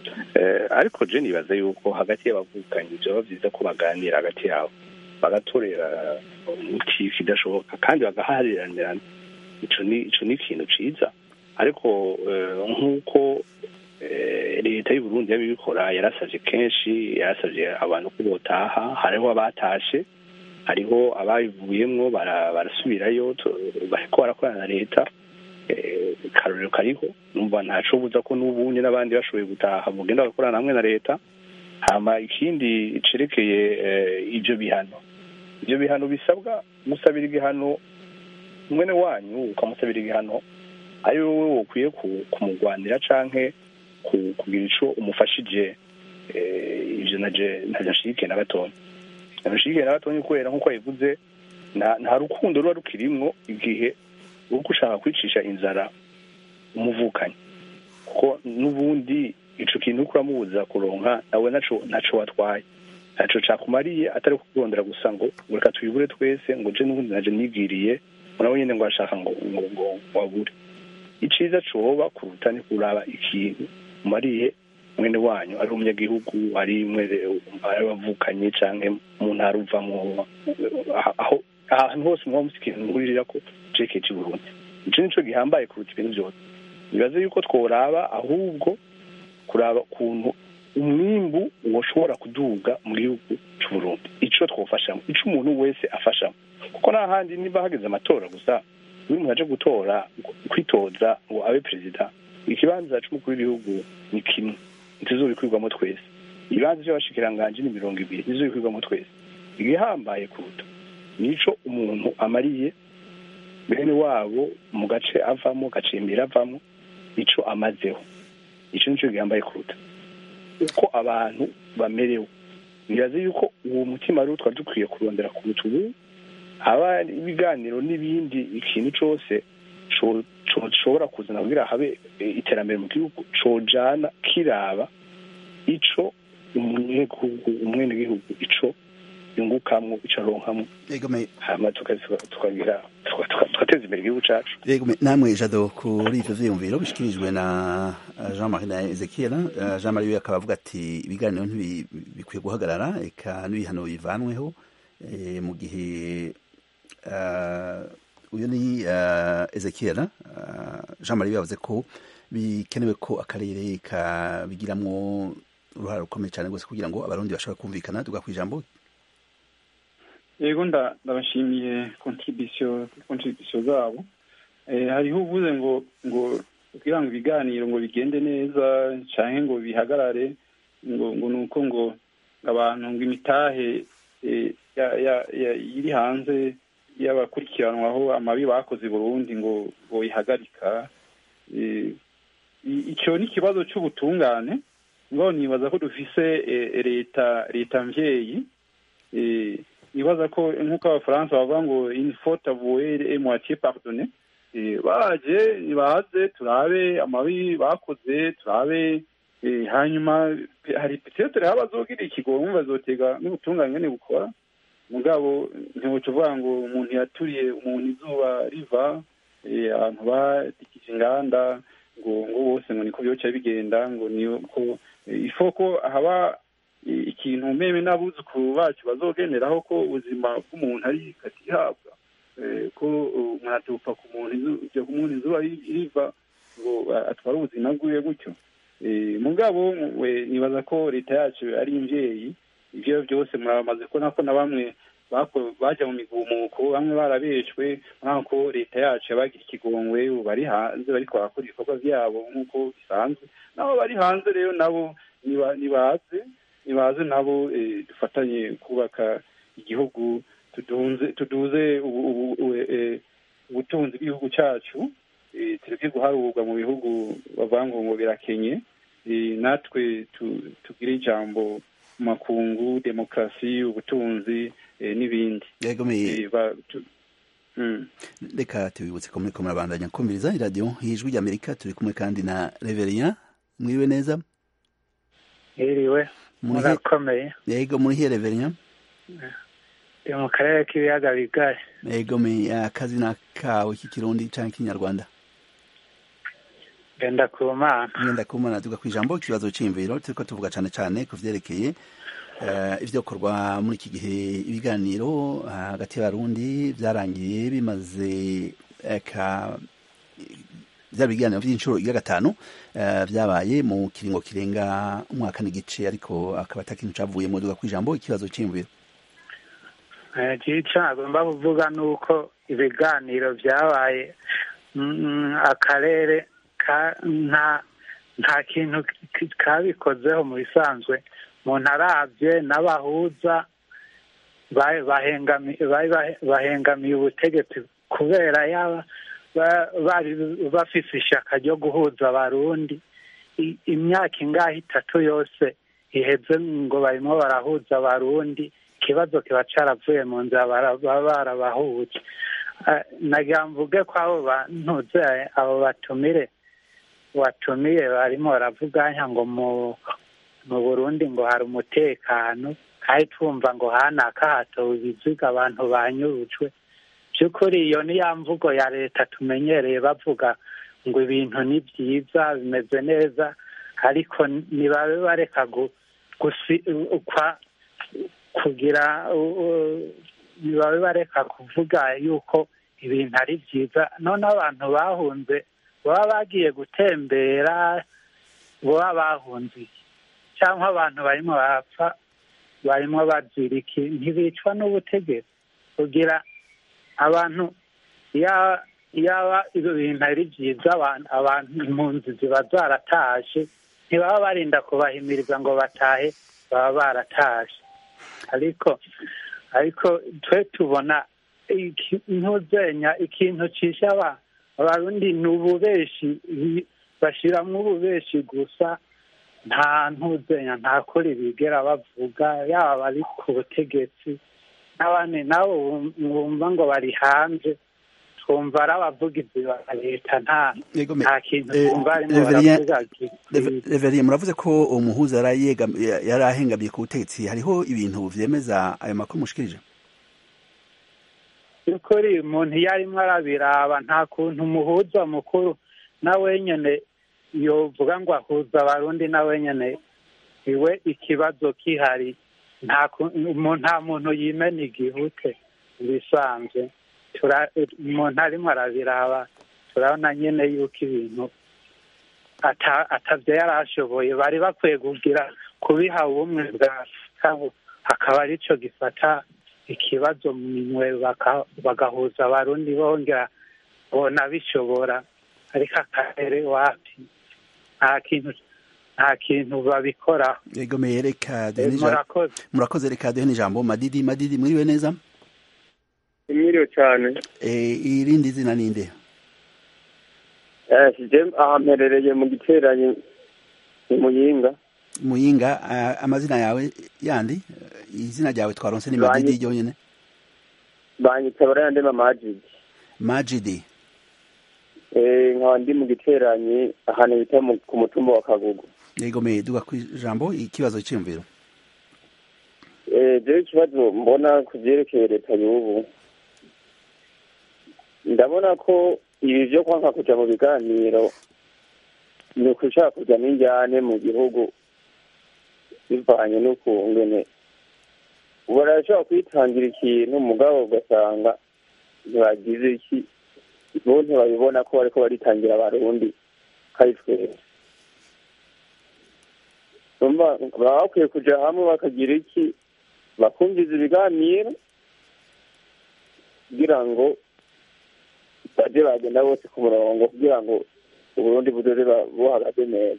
Eh, ariko je nibaza yuko hagati y'abavukanyi vyoba vyiza ko baganira hagati yabo bagatorera umuti kidashoboka kandi bagahariranirana ico ni ico ni ikintu ciza ariko eh, nk'uko eh, leta y'u Burundi yabibikora yarasavye kenshi yarasavye abantu ko botaha hariho abatashe hariho ababivuyemwo bara- barasubirayo tu- bariko barakorana na leta eh, karorero kariho numva ntaco buza ko n'ubundi n'abandi bashoboye gutaha mugenda bagakorana hamwe na leta hama ikindi cerekeye eh, ivyo bihano ivyo bihano bisabwa gusabira igihano mwene wanyu ukamusabira igihano ari wowe wokwiye ku- kumugwanira canke ku- kugira ico umufashije eh, ivyo naje ntajashike na gatonya ntajashike na gatonya kubera nk'uko yabivuze nta nta rukundo ruba rukirimwo igihe uriko ushaka kwicisha inzara umuvukanyi kuko n'ubundi ico kintu uriko uramubuza kuronka nawe naco naco watwaye ntaco cakumariye atari kukurondera gusa ngo ngo reka tuyibure twese ngo je n'ubundi naje nigiriye nawe nyene ngo arashaka ngo ngo ngo wabure iciza coba kuruta ni kuraba ikintu umariye mwene wanyu ari umunyagihugu ari mwere ari wavukanye canke mu ntara uvamwo aho ahantu hose muba musi ikintu muhuririra ko ceke ci Burundi ico nico gihambaye kuruta ibintu vyose nibaze yuko tworaba ahubwo kuraba ukuntu umwimbu woshobora kuduga mu gihugu c'uburundi ico twofashamo ico umuntu wese afashamo kuko n'ahandi niba hageze amatora gusa iyo umuntu aje gutora kwitoza ngo abe perezida ikibanza c'umukuru w'igihugu ni kimwe ntituzobikwirwamo twese ibibanza vy'abashikiranganji ni mirongo ibiri ntizobikwirwamo twese igihambaye kuruta nico umuntu amariye bene wabo mu gace avamo gacimbira avamo ico amazeho ico nico gihambaye kuruta uko abantu bamerewe nibaze yuko uwo mutima rero twari dukwiye kurondera kuruta ubu haba ibiganiro n'ibindi ikintu cose co- co- gishobora kuzana kugira habe eh, iterambere mu gihugu cojana kiraba ico umunyagihugu umwenegihugu ico yungukamwo ico aronkamwo hama tukagira tugateza imbere igihugu cacu yego namwe jado kuri ivyo vyiyumviro bishikirijwe na jean marie na ezekiel jean marie we akaba avuga ati ibiganiro ntibikwiye guhagarara eka n'ibihano bivanweho mu gihe uyu ni ezekiel jean marie yavuze ko bikenewe ko akarere kabigiramwo uruhare rukomeye cyane rwose kugira ngo abarundi bashobore kumvikana tuga ku ijambo yego ndabashimiye kontribisiyo kontribisiyo zabo hariho uvuze ngo ngo kugira ngo ibiganiro ngo bigende neza cyangwa ngo bihagarare ngo ngo ni uko ngo abantu ngo imitahe iri hanze y'abakurikiranwaho amabi bakoze Burundi ngo ngo ihagarika icyo ni ikibazo cy'ubutungane ngo nibaza ko dufise leta leta mvyeyi nibaza ko nk'uko abafaransa bavuga ngo une faute avouée et moitié pardonnée baje nibaze turabe amabi bakoze turabe hanyuma hari petetere aho bazogira ikigongo bazotega n'ubutungane nyene bukora mugabo ntiwoca uvuga ngo umuntu yaturiye umuntu izuba riva abantu badikije inganda ngo ngo bose ngo niko byoca bigenda ngo niko ifoko haba ikintu meme n'abuzukuru bacu bazogeneraho ko ubuzima bw'umuntu ari katihabwa ko umuntu atupfa ku muntu ku muntu izuba riva ngo atware ubuzima bwiwe gutyo mugabo nibaza ko leta yacu ari imvyeyi ivyo byose muramaze kubona ko na bamwe baja mu migumuko bamwe barabeshwe nk'ako leta yacu yabagira ikigongwe ubu bari hanze bariko barakora ibikorwa vyabo nk'uko bisanzwe nabo bari hanze rero nabo nibaze nibaze nabo dufatanye kubaka igihugu tuduze ubutunzi bw'igihugu cyacu tureke guharurwa mu bihugu bavuga ngo ngo birakenye natwe tugire ijambo mu makungu demokarasi ubutunzi n'ibindi reka tubibutse ko muriko murabandanya kumviriza iradiyo y'ijwi ry'amerika turi kumwe kandi na reveriya mwiriwe neza Iriwe murakomeye yego muri hiye reveriya ndi mu karere k'ibiyaga bigari yego akazi ni akawe k'ikirundi cyangwa k'ikinyarwanda genda ku mana genda ku mana tuga ku ijambo ikibazo cy'imviro turiko tuvuga cyane cyane ku vyerekeye ivyokorwa muri iki gihe ibiganiro hagati y'abarundi vyarangiye bimaze byaba ibiganiro by'inshuro ya gatanu byabaye mu kiringo kirenga umwaka n'igice ariko akaba atakintu cavuye mu duga kw'ijambo ikibazo c'imviro ico nagomba kuvuga ni uko ibiganiro vyabaye akarere nta kintu kabikozeho mu bisanzwe umuntu aravye n'abahuza bahengamiye ubutegetsi kubera yaba bari bafise ishaka ryo guhuza abarundi imyaka ingahe itatu yose iheze ngo barimo barahuza abarundi ikibazo kiba caravuye mu nzira baba barabahuje nagira mvuge ko abo bantuze abo batumire watumiye barimo baravuganya ngo mu mu burundi ngo hari umutekano kandi twumva ngo hanaka hatowe ibiziga abantu banyurujwe by'ukuri iyo ni ya mvugo ya leta tumenyereye bavuga ngo ibintu ni byiza bimeze neza ariko ntibabe bareka kugira ntibabe bareka kuvuga yuko ibintu ari byiza noneho abantu bahunze baba bagiye gutembera baba bahunze iki cyangwa abantu barimo barapfa barimo bazira iki ntibicwa n'ubutegetsi kugira abantu yaba ibyo bintu ari byiza abantu impunzi ziba zaratashe ntibaba barinda kubahimiriza ngo batahe baba baratashe ariko ariko twe tubona ntuzenya ikintu cisha abarundi ni ububeshi bashyiramo ububeshi gusa nta ntuzenya nta kuri bigera bavuga yaba bari ku butegetsi n'abandi nabo bumva ngo bari hanze twumva ari abavugizi ba leta nta Yego, me- nta kintu eh, twumva arimo Reverien- baravuga ki- Rev- Reverien muravuze ko umuhuza yari yegam- yari ahengamiye ku butegetsi hariho ibintu vyemeza ayo makuru mushikirije by'ukuri umuntu iyo arimo arabiraba nta kuntu umuhuza mukuru nawe nyene yovuga ngo ahuza abarundi nawe nyene iwe ikibazo kihari nta ku- umuntu- nta muntu yimena igihute ibisanzwe Tura- umuntu arimo arabiraba turabona nyene yuko ibintu ata- atavyo yari ashoboye bari bakwiye kugira kubiha ubumwe bwa afurika bu- hakaba arico gifata ikibazo mu minwe baka- bagahuza abarundi bongera bona bishobora ariko akarere wapi nta kintu nta kintu babikoraho yego meye reka duhe Eh, n'ija- murakoze murakoze reka duhe n'ijambo madidi madidi mwiriwe neza imiriwe cyane Eh, irindi zina ninde je aha mperereye mu giteranyi mu muyinga muyinga ah, amazina yawe yandi eh, izina ryawe twaronse ni Banyi- madidi ryonyene banyita barayandema majidi majidi Eh, nkaba ndi mu giteranyi ahantu bita mu- ku mutumba wa kagugu yego meye duga kwijambo ikibazo cyiyumviro Eh, jewe ikibazo mbona ku vyerekeye leta y'ubu ndabona ko ibi vyo kwanka kuja mu biganiro ni ukushaka kuja n'injyane mu gihugu bivanye n'ukungene barashobora kwitangira ikintu mugabo ugasanga ntibagize iki bo ntibabibona ko bariko baritangira abarundi kari twese umva baba bakwiye kuja hamwe bakagira iki bakumviza ibiganiro kugira ngo baje bagenda bose ku murongo kugira ngo uburundi budoze ba- buhagaze neza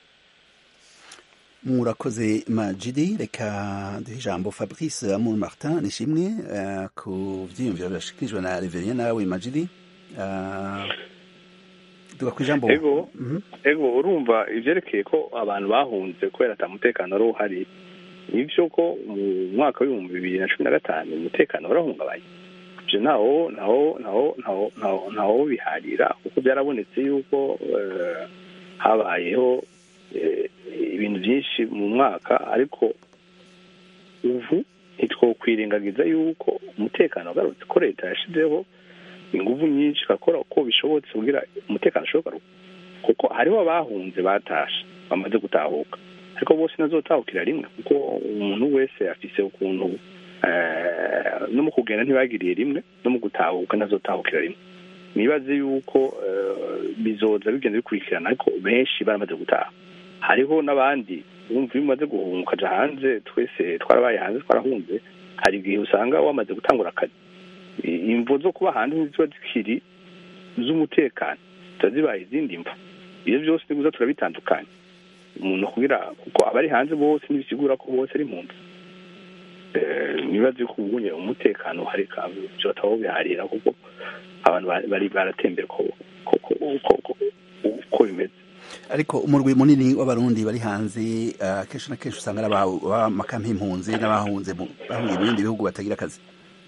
murakoze majidi reka duhe ijambo fabrice amour martin nishimwe eh, ku vyiyumviro birashikirijwe na reverien nawe majidi Ah, duga kwijambo ego Mhm. ego urumva ivyerekeye ko abantu bahunze kubera ata mutekano wari uhari nivyo ko mu mwaka w'ibihumbi bibiri na cumi na gatanu umutekano warahungabanye ivyo ntawo ntawo ntawo ntawo ntawo ntawo biharira kuko byarabonetse yuko eh, habayeho eh, ibintu byinshi mu mwaka ariko ubu ntitwokwirengagiza yuko umutekano wagarutse ko leta yashizeho inguvu nyinshi igakora uko bishobotse kugira umutekano ushoboka kuko hariho abahunze batashe bamaze gutahuka ariko bose ntazotahukira rimwe kuko umuntu wese afise ukuntu eh, no mu kugenda ntibagiriye rimwe no mu gutahuka ntazotahukira rimwe nibaze yuko eh, bizoza bigenda bikurikirana ariko benshi baramaze gutaha hariho n'abandi wumva iyo umaze guhunga ukaja hanze twese twarabaye hanze twarahunze hari igihe usanga wamaze gutangura akazi I- imvo zo kuba hanze ntiziba zikiri z'umutekano ziba zibaye izindi mvo ibyo byose niguza turabitandukanye umuntu kugira kuko abari hanze bose ntibisigura ko bose ari impunzi Eh, nibaze ko ubunye umutekano uhari kandi byo bataho biharira kuko abantu ba- bari baratembera ko ko- ko- ko- ko- uko bimeze ariko umurwi munini w'abarundi bari hanze ah, kenshi na kenshi usanga ari aba- b'amakampi impunzi n'abahunze mu- bahungiye mu bindi bihugu batagira akazi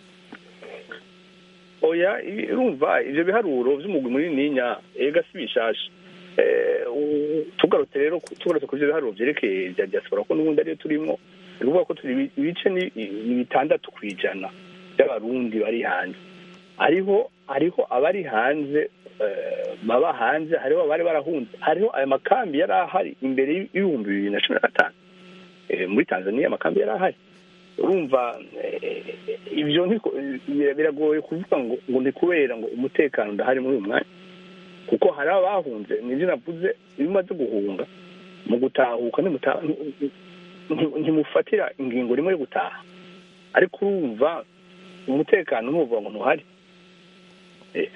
oya i- urumva ivyo biharuro vy'umugwi munininya ega si bishasha Eh, u- tugarutse rero ku- tugarutse ku vyo biharuro vyerekeye vya diaspora ko n'ubundi ariyo turimwo ni ukuvuga ko turi ibi- ibice ni ni bitandatu kw'ijana by'abarundi bari hanze hariho hariho abari hanze eh, baba hanze hariho abari barahunze hariho aya makambi yari ahari imbere y'ibihumbi bibiri na cumi na gatanu Eh, muri tanzania amakambi yari ahari urumva eh, ibyo ntiko- bira- biragoye kuvuga ngo ngo ni kubera ngo umutekano udahari muri uyu mwanya kuko hari abahunze nibyo navuze iyo umaze guhunga mu gutahuka ntimuta- nti- ntimufatira ingingo rimwe yo gutaha ariko urumva umutekano ntuvuga ngo ntuhari Eh,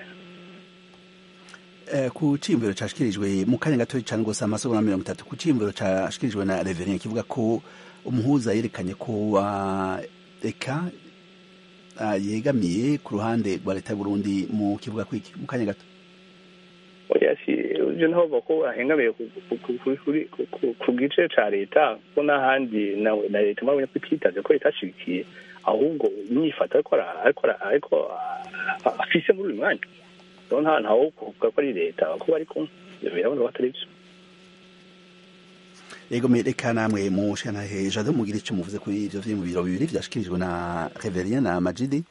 Eh, ku ciyumviro cashikirijwe mu kanya gato cane gose amasegonda mirongo itatu ku ciyumviro cashikirijwe na reverien kivuga ko umuhuza yerekanye ko ah, eka ah, yegamiye ku ruhande rwa leta y'uburundi mu kivuga kwiki mu kanya gato oya si ibyo ntaho bavuga ko ahengamiye ku- ku- ku- ku- kuri- ku- ku- ku gice ca leta ko n'ahandi na na leta murabona ko ititaze ko itashigikiye ahubwo imyifato ariko ara- ariko ara- ariko ah, afise muri uyu mwanya rero nta ntawo kuvuga ko ari leta kuko bari kumwe ibyo birabona ko atari byo ego reka namwe mushantahe jado mugira icyo muvuze kuri ivyo vyiyumviro bibiri vyashikirijwe na reverien na majidi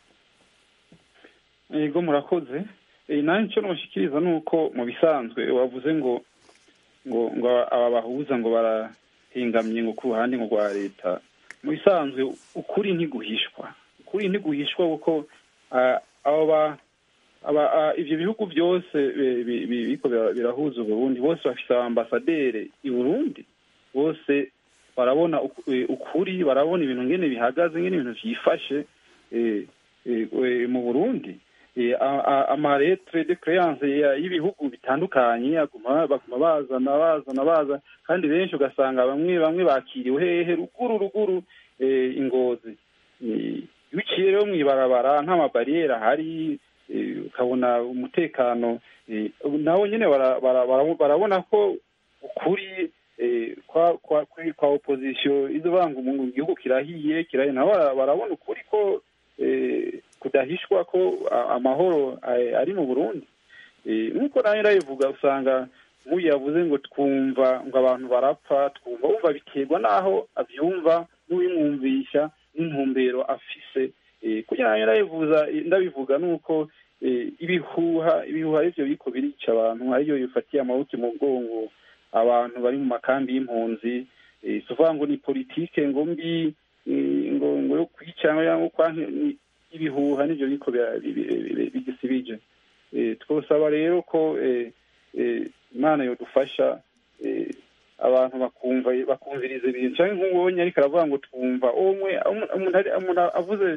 yego murakoze Eh, nanjye icyo nabashikiriza ni uko mu bisanzwe wavuze ngo ngo ngo aba bahuza ngo barahengamye ngo ku ruhande ngo rwa leta mu bisanzwe ukuri ntiguhishwa ukuri ntiguhishwa kuko ah, abo ba aba ah, ivyo bihugu byose bi- bi- bi- biriko bira- birahuza uburundi bose bafise ambasaderi i burundi bose barabona uku- eh, ukuri barabona ibintu ngene bihagaze ngene ibintu vyifashe eh, eh, eh, mu burundi Eh, a- a- amaretre de créance ya- y'ibihugu bitandukanye aguma baguma bazana bazana baza kandi benshi ugasanga bamwe bamwe bakiriwe hehe ruguru ruguru eh, ingozi Eh, iyo uciye rero mw'ibarabara nta mabariyeri ahari eh, ukabona umutekano eh, nabo nyene bara- bara- bara- barabona ko ukuri eh, kwa kwa kuri- kwa opposition izo banga umuntu igihugu kirahiye kirahiye nabo bara- barabona ukuri ko eh, kudahishwa ko a- amahoro eh, ari mu burundi Eh, nk'uko nawe ndabivuga usanga nk'uyu yavuze ngo twumva ngo abantu barapfa twumva wumva biterwa n'aho abyumva n'uwimwumvisha n'intumbero afise Eh, kugira ngo ndabivuza ndabivuga ni uko eh, ibihuha ibihuha arivyo biriko birica abantu arivyo bifatiye amaboko mu bwongo abantu bari mu makambi y'impunzi eh, si ukuvuga ngo ni politike ngo mbi eh, ngo ngo yo kwica cyangwa kwanka ni- ibihuha nivyo biriko bira- bi- bi- bi- bigisibije Eh, twosaba rero ko eh, eh, imana yodufasha eh, abantu bakumva bakumviriza ibintu cyangwa nk'ubonye ariko aravuga ngo twumva umwe umuntu ari- umuntu avuze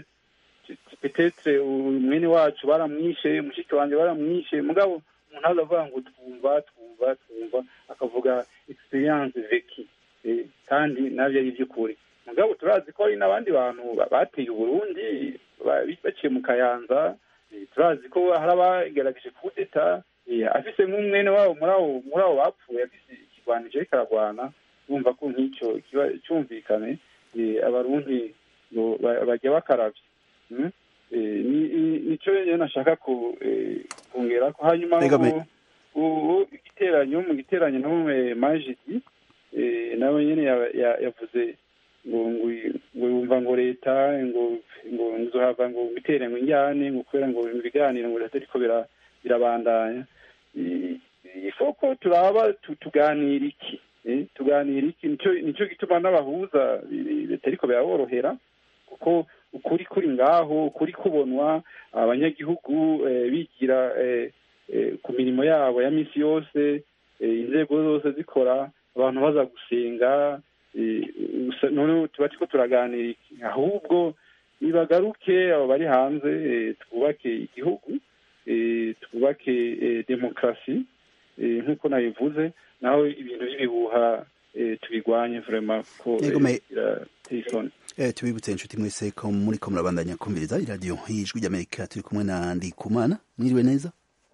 petetre mwene wacu baramwishe mushiki wanjye baramwishe mugabo umuntu aza avuga ngo twumva twumva twumva akavuga experience veki Eh, kandi nabyo ari iby'ukuri mugabo turazi ko hari n'abandi bantu ba- bateye uburundi ba- baciye mu kayanza Eh, turazi ko hari abagerageje kudeta eh, afise nk'umwene wabo muri abo muri abo bapfuye afise ikigwanije ariko aragwana bumva ko nk'icyo kiba cyumvikane eh, abarundi ngo ba- bajya bakaravya Mm? Eh, ni- ni- nico rero nashaka ku eh, kongera ko hanyuma Ega me- ubu- ubu igiteranyo mu giteranyo no mu majidi eh, nawe nyene ya- ya- yavuze ngo ngo ngo yumva ngo leta ngo ngo nzohava ngo bitere ngo injyane ngo kubera ngo ibiganiro ngo leta ariko bira- birabandanya I- ifoko turaba tu- tuganira iki eh, tuganira iki nico nico gituma n'abahuza bi- leta ariko biraborohera kuko ukuri kuri ngaho ukuri kubonwa abanyagihugu eh, bigira eh, eh, ku mirimo yabo ya misi yose eh, inzego zose zikora abantu baza gusenga eh, gusa none tuba turiko turaganira iki ahubwo nibagaruke abo bari hanze eh, twubake igihugu eh, twubake eh, demokarasi eh, nk'uko nabivuze naho ibintu by'ibihuha eh, tubigwanye vraiment ko Yego, me- eh, birateye isoni Eh, tubibutse inshuti mwese ko muri ko murabandanya kumviriza iradiyo y'ijwi ry'amerika turi kumwe na ndikumana mwiriwe neza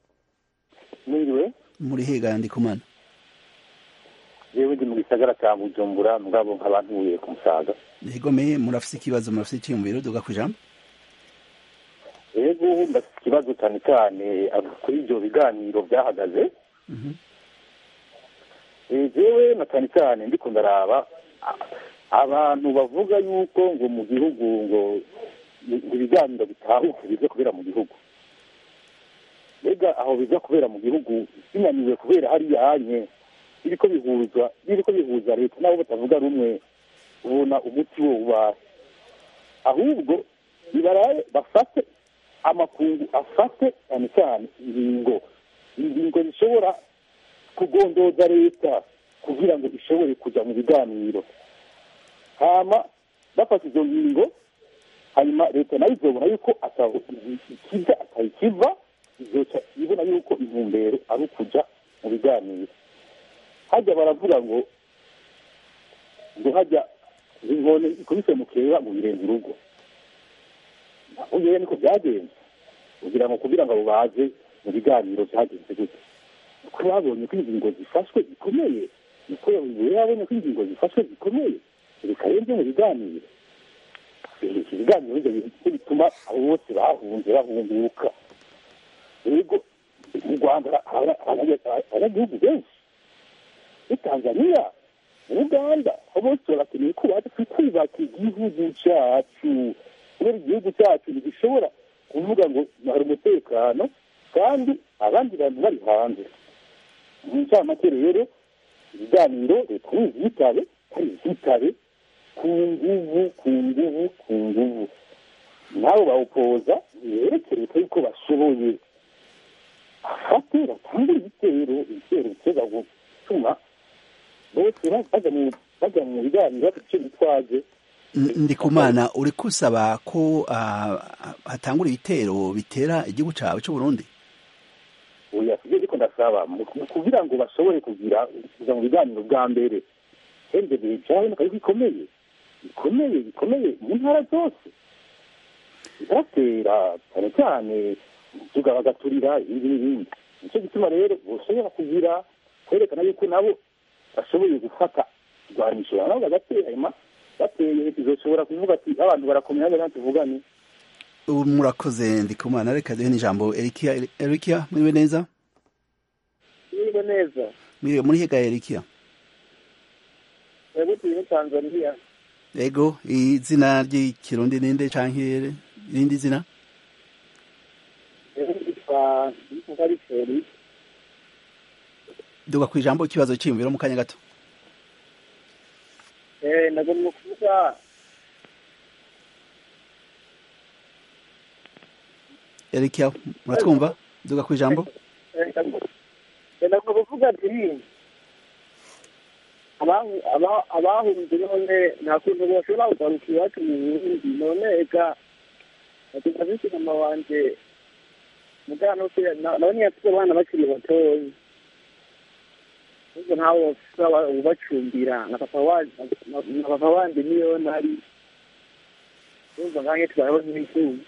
mwiriwe muri hega ndikumana yewe ndi mu gisagara cya bujumbura mugabo nkaba ntuye ku musaga yego me murafise ikibazo murafise icyiyumviro duga ku ijambo yego ndafite ikibazo cyane cyane abo kuri ibyo biganiro byahagaze Eh, jewe na cyane cyane ndiko ndaraba a- abantu bavuga yuko ngo mu gihugu ngo ngo ibiganiro bitahuke bize kubera mu gihugu mbega aho biza kubera mu gihugu binaniwe kubera hariya hanye biriko bihuza biriko bihuza leta nabo batavuga rumwe ubona umuti wo ubahe ahubwo nibaraye bafate amakungu afate cyane cyane ingingo ingingo zishobora kugondoza leta kugira ngo ishobore kujya mu biganiro hama bafata izo ngingo hanyuma leta nayo izobona yuko ataho ikiza atayikiva izoca ibona yuko intumbero ari ukuja mu biganiro hajya baravuga ngo ngo hajya inkone ikubise mu kera mu birenze urugo naho yewe niko byagenze kugira ngo kugira ngo abo baze mu biganiro byagenze gute kuko babonye ko ingingo zifashwe zikomeye niko yabonye ko ingingo zifashwe zikomeye bikarenze mu biganiro iki biganiro nibyo bituma abo bose bahunze bahunguka yego rwanda hari abanyagihugu benshi muri tanzaniya muri uganda aho bose barakeneye ko baza twubaka igihugu cyacu kubera igihugu cyacu ntigishobora kuvuga ngo hari umutekano kandi abandi bantu bari hanze mu ncamake rero ibiganiro leta ntizitabe kandi zitabe ku nguvu ku nguvu ku nguvu nabo bawupoza ntibereke leta yuko bashoboye afate batangure ibitero ibitero biteza gutuma bose bajya mu biganiro bafite icyo bitwaje ndikumana uri kusaba ko hatangura ibitero bitera igihugu cyawe cy'u Burundi oya sibyo ariko ndasaba kugira ngo bashobore kugira kuza mu biganiro bwa mbere hendebe cyaboneka yuko ikomeye bikomeye bikomeye mu ntara zose biratera cyane cyane tuga bagaturira ibindi n'ibindi nicyo gituma rero bashobora kugira kwerekana yuko nabo bashoboye gufata irwanisho nabo bagatera bateye bizoshobora kuvuga ati abantu barakomeye hano natwe tuvugane ubu murakoze ndikumana reka duhe n'ijambo erikiya erikiya muriwe neza muriwe neza muriwe muri hega erikiya yego turi muri tanzania yego izina ry'ikirundi ninde canke irindi zina yitwa nkariferi duga ku ijambo ikibazo cyiyumviro mu kanya gato eh nagomba kuvuga erikiya muratwumva duga ku ijambo nagomba kuvuga ati abahunze none nta kuntu bashobora kugaruka iwacu mu burundi none eka natuma bisi mama wanje mugana nawe ntiyafite abana bakiri batoya ubwo ntawe ubacumbira na papa wanje niyo nari urumva nkange tubayeho nk'imfubyi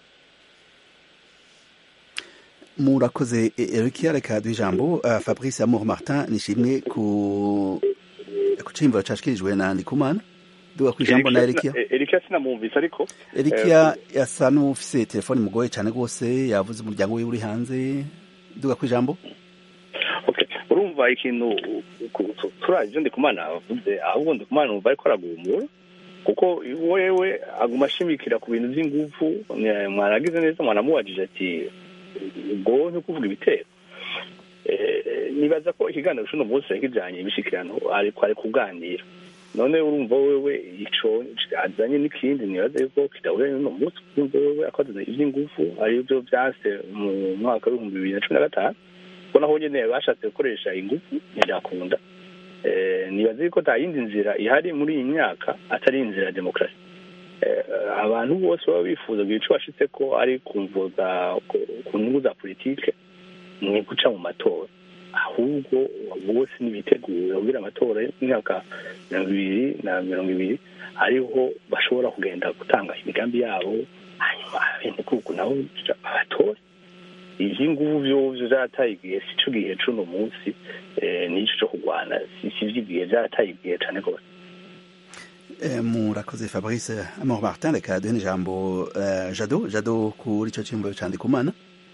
murakoze erikiya reka duha ijambo fabrice amour martin nishimwe ku ku cimbo cashyikirijwe na ndikumana duga ku ijambo na erikiya erikiya sinamwumvise ariko erikiya yasa n'ufise telefone mugoye cyane rwose yavuze umuryango wiwe uri hanze duga ku ijambo urumva ikintu turazi ibyo ndikumana avuze ahubwo ndikumana numva ariko aragumura kuko wewe aguma ashimikira ku bintu by'ingufu mwaragize neza mwanamubajije ati ubwo ni ukuvuga ibitero nibaza ko ikiganiro cy'uno munsi kijyanye imishyikirano ariko ari kuganira none urumva wewe ico azanye n'ikindi nibaza yuko kidahuye n'uno munsi urumva wewe akoze iby'ingufu ari byo byase mu mwaka w'ibihumbi bibiri na cumi na gatanu kuko naho nyene bashatse gukoresha ingufu ntibyakunda nibaza yuko nta yindi nzira ihari muri iyi myaka atari inzira ya demokarasi abantu bose baba bifuza kugira icyo bashitse ko ari ku nyungu za politike ni guca mu matora ahubwo bose ntibitegura kugira amatora y'imyaka mirongo ibiri na mirongo ibiri ariho bashobora kugenda gutanga imigambi yabo hanyuma abenegihugu nabo babatore ivy'inguvu vyovyo vyarataye igihe sico gihe c'uno munsi nico co kurwana si vy'igihe vyarataye igihe cane rwose murakoze fabrice amour martin reka duhe n'ijambo jado jado kuri ico ciyumviro ca ndikumana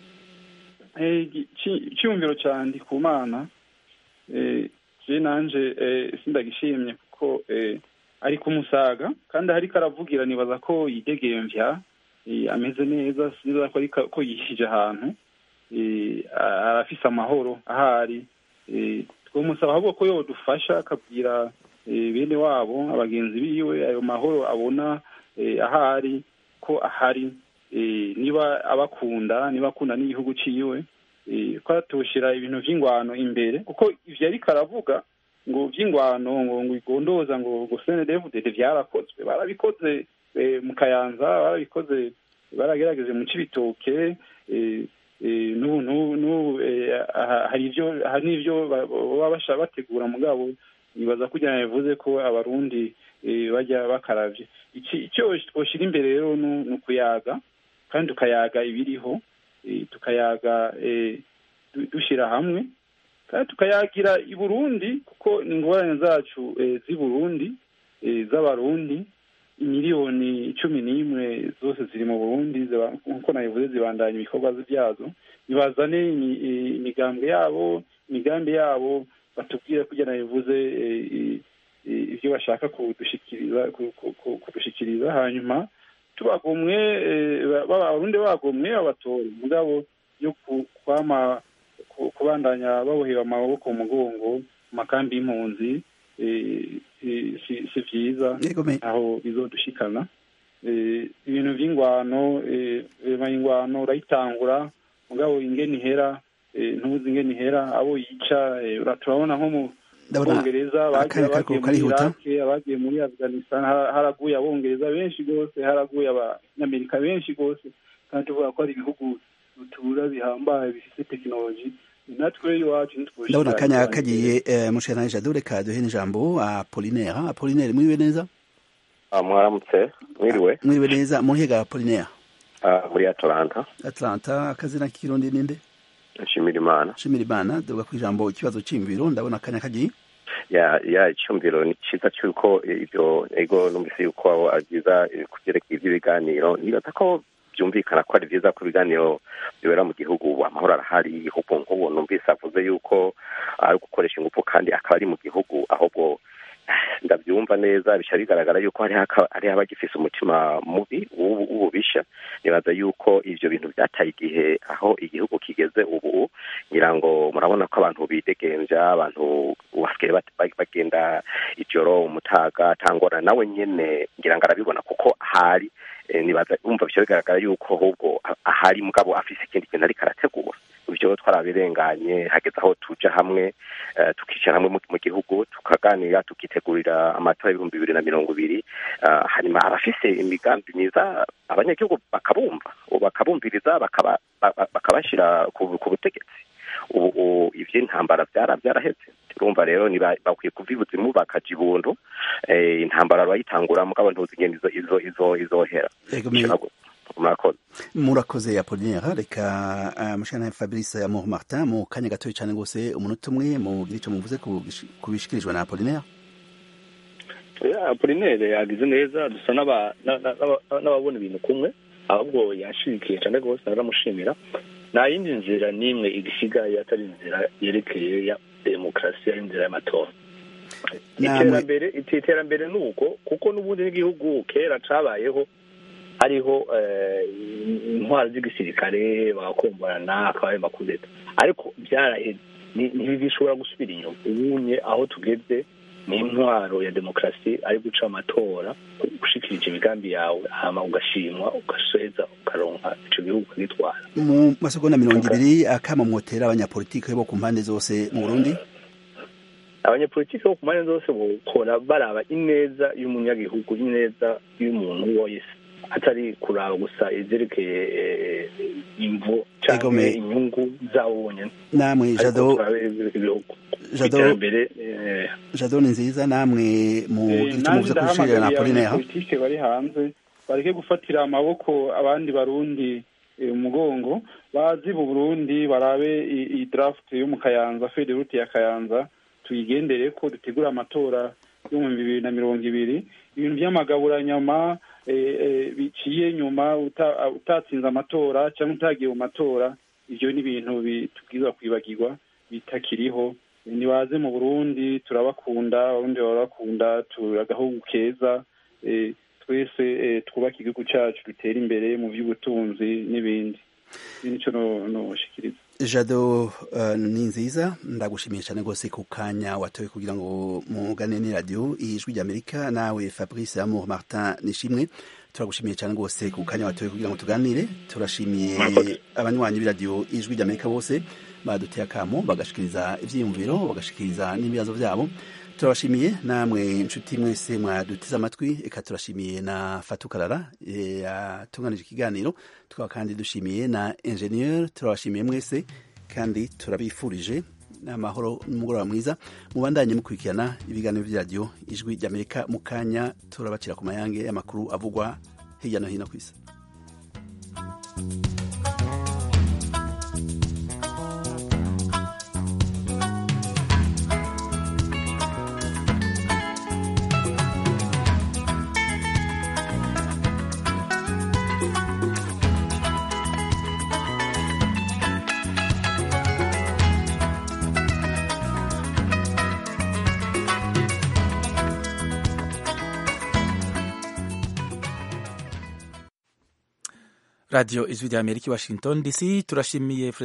icyumviro cya ndikumana je nanje sindagishimye kuko ari kumusaga kandi ariko aravugira nibaza ko yidegemvya ameze neza siniza ko ko yishije ahantu arafise amahoro ahari twomusaba ahubwo ko yodufasha akabwira bene wabo abagenzi biwe ayo mahoro abona ahari ko ahari niba abakunda niba akunda n'igihugu ciwe ko atushira ibintu vy'ingwano imbere kuko ivyo ariko aravuga ngo vy'ingwano ngo ngo igondoza ngo ngo senedevudede vyarakozwe barabikoze mu kayanza barabikoze baragerageje mu cibitoke n'ubu hari ivyo hari n'ivyo baba bashaka bategura mugabo nibaza kugira ngo bivuze ko abarundi bajya bakaravye icyo twoshira imbere rero ni ukuyaga kandi tukayaga ibiriho tukayaga dushyira hamwe kandi tukayagira i burundi kuko ingorane zacu z'i burundi z'abarundi miliyoni cumi n'imwe zose ziri mu burundi ziba- nk'uko nabivuze zibandanya ibikorwa byazo nibazane imi- i- imigambi yabo imigambi yabo batubwire kugira nabivuze eh, i- i- ibyo bashaka kudushikiriza ku- ku- ku- kudushikiriza hanyuma tubagomwe eh, ba- ba- abarundi bagomwe babatore mugabo yo ku- kwama ku- kubandanya babohera amaboko mu mugongo mu makambi y'impunzi eh, si- si si vyiza aho bizodushikana Eh, ibintu vy'ingwano eh, rema ingwano urayitangura mugabo ingene ihera eh, ntuzi ingene ihera abo yica eh, ura- turabona nko mu Ndabona bongereza bagiye akanya kariko bagiye muri karihuta. iraki abagiye muri afghanistan ha- haraguye abongereza benshi rwose haraguye abanyamerika benshi rwose kandi tuvuga ko ari ibihugu rutura bihambaye bifite tekinoloji natwe iwacu ntitwoshika ndabona akanya kagiye eh, mushikana jado reka duhe n'ijambo apolinaire apolinaire mwiriwe neza Ah, mwaramutse mwiriwe mwiriwe neza muhiga apolinaire Ah, muri atlanta atlanta akazina k'ikirundi ninde nshimira imana shimira imana duga ku ijambo ikibazo c'imviro ndabona akanya kagiye ya ya icyumviro ni cyiza cy'uko ibyo ego numvise yuko ari byiza eh, kubyerekeye iby'ibiganiro nibaza ko byumvikana ko ari byiza ko ibiganiro bibera mu gihugu ubu amahoro arahari ahubwo nk'ubu numvise avuze yuko ari gukoresha ingufu kandi akaba ari mu gihugu ahubwo eh, ndabyumva neza bica bigaragara yuko hariho aka- hariho abagifise umutima mubi w'ubu- w'ububisha nibaza yuko ivyo bintu byataye igihe aho igihugu kigeze ubu ngira ngo murabona ko abantu bidegemvya abantu basigaye bat- ba- bagenda ijoro umutaga tangora nawe nyene ngira ngo arabibona kuko ahari eh, nibaza umva bica bigaragara yuko ahubwo a- ahari mugabo afise ikindi kintu ariko arategura ivyo twarabirenganye hageze aho tuja hamwe eh, tukicara hamwe mu- mu gihugu tukaganira tukitegurira amatora y'ibihumbi bibiri na mirongo ibiri Ah, hanyuma abafise imigambi myiza abanyagihugu bakabumva bakabumviriza bakaba- ba- ba- bakabashira ku ku butegetsi ubu ubu ivy'intambara vyara vyaraheze urumva rero niba bakwiye kuva ibuzimu bakaja ibuntu eh, intambara barayitangura mugabo ntuzi ingene izo izo izo izohera Ego, me- murakoze murakoze apolinaire reka uh, mushikana fabrice amour martin mu kanya gatoya cane gose umunota umwe mugire ico muvuze ku gish- ku bishikirijwe na apolinaire Ya, apolinere yagize neza dusa n'aba- na- na- n'aba- n'ababona ibintu kumwe ahubwo yashirikiye cyane rwose naramushimira nta yindi nzira n'imwe igisigaye atari inzira yerekeye ya demokarasi ari inzira y'amatora iterambere iti- iterambere ni uko kuko n'ubundi n'igihugu kera cabayeho hariho eh, intwaro z'igisirikare bagakomborana akabaye makudeta ariko byaraheze Ni- ntibishobora gusubira inyuma ubunye aho tugeze ni intwaro ya demokarasi ari guca amatora gushikirije imigambi yawe hama ugashimwa ugaseza ukaronka ico gihugu ukagitwara mu masegonda mirongo ibiri akama mwotera abanyapolitike bo ku mpande zose mu burundi abanyapolitiki bo ku mpande zose bokora baraba ineza y'umunyagihugu ineza y'umuntu wese atari kuraba gusa ivyerekeye eh, imvo canke Egome. inyungu zawo bonyene namwe Ariko jado turabe ibihugu Jado- iterambere eh, jado ni nziza namwe mugire ico muvuze ku bishikirije na apolinaire abanyapolitike bari hanze bareke gufatira amaboko abandi barundi eh, umugongo bazi mu burundi barabe i- i draft yo mu kayanza federute ya kayanza tuyigendere ko dutegura amatora yo mu bibiri na mirongo ibiri ibintu by'amagaburanyama eh, eh, biciye nyuma uta- utatsinze amatora cyangwa utagiye mu matora ibyo ni ibintu bi- tubwirizwa kwibagirwa bitakiriho nibaze mu burundi turabakunda abarundi barabakunda turi agahugu keza eh, twese eh, twubake igihugu cyacu dutere imbere mu by'ubutunzi n'ibindi ibi nicyo no- noshikiriza jado uh, ni nziza ndagushimiye cyane rwose ku kanya watoye kugira ngo mugane ni radio ijwi ry'amerika nawe fabrice amour martin nishimwe turagushimiye cyane rwose ku kanya watoye kugira ngo tuganire turashimiye abanywanyi b'iradiyo ijwi ry'amerika bose baduteye akamo bagashikiriza ivyiyumviro bagashikiriza n'ibibazo vyabo turabashimiye namwe inshuti mwese mwadutize amatwi eka turashimiye na fatukarara yatunganije ikiganiro tukaba kandi dushimiye na ingenieur turabashimiye mwese kandi turabifurije amahoro n'umugoroba mwiza mubandanye mukurikirana ibiganiro by'iradiyo ijwi ry'amerika mu kanya turabacira ku mayange y'amakuru avugwa hirya no hino ku isi radiyo ijwi rya amerika i washington dc turashimiye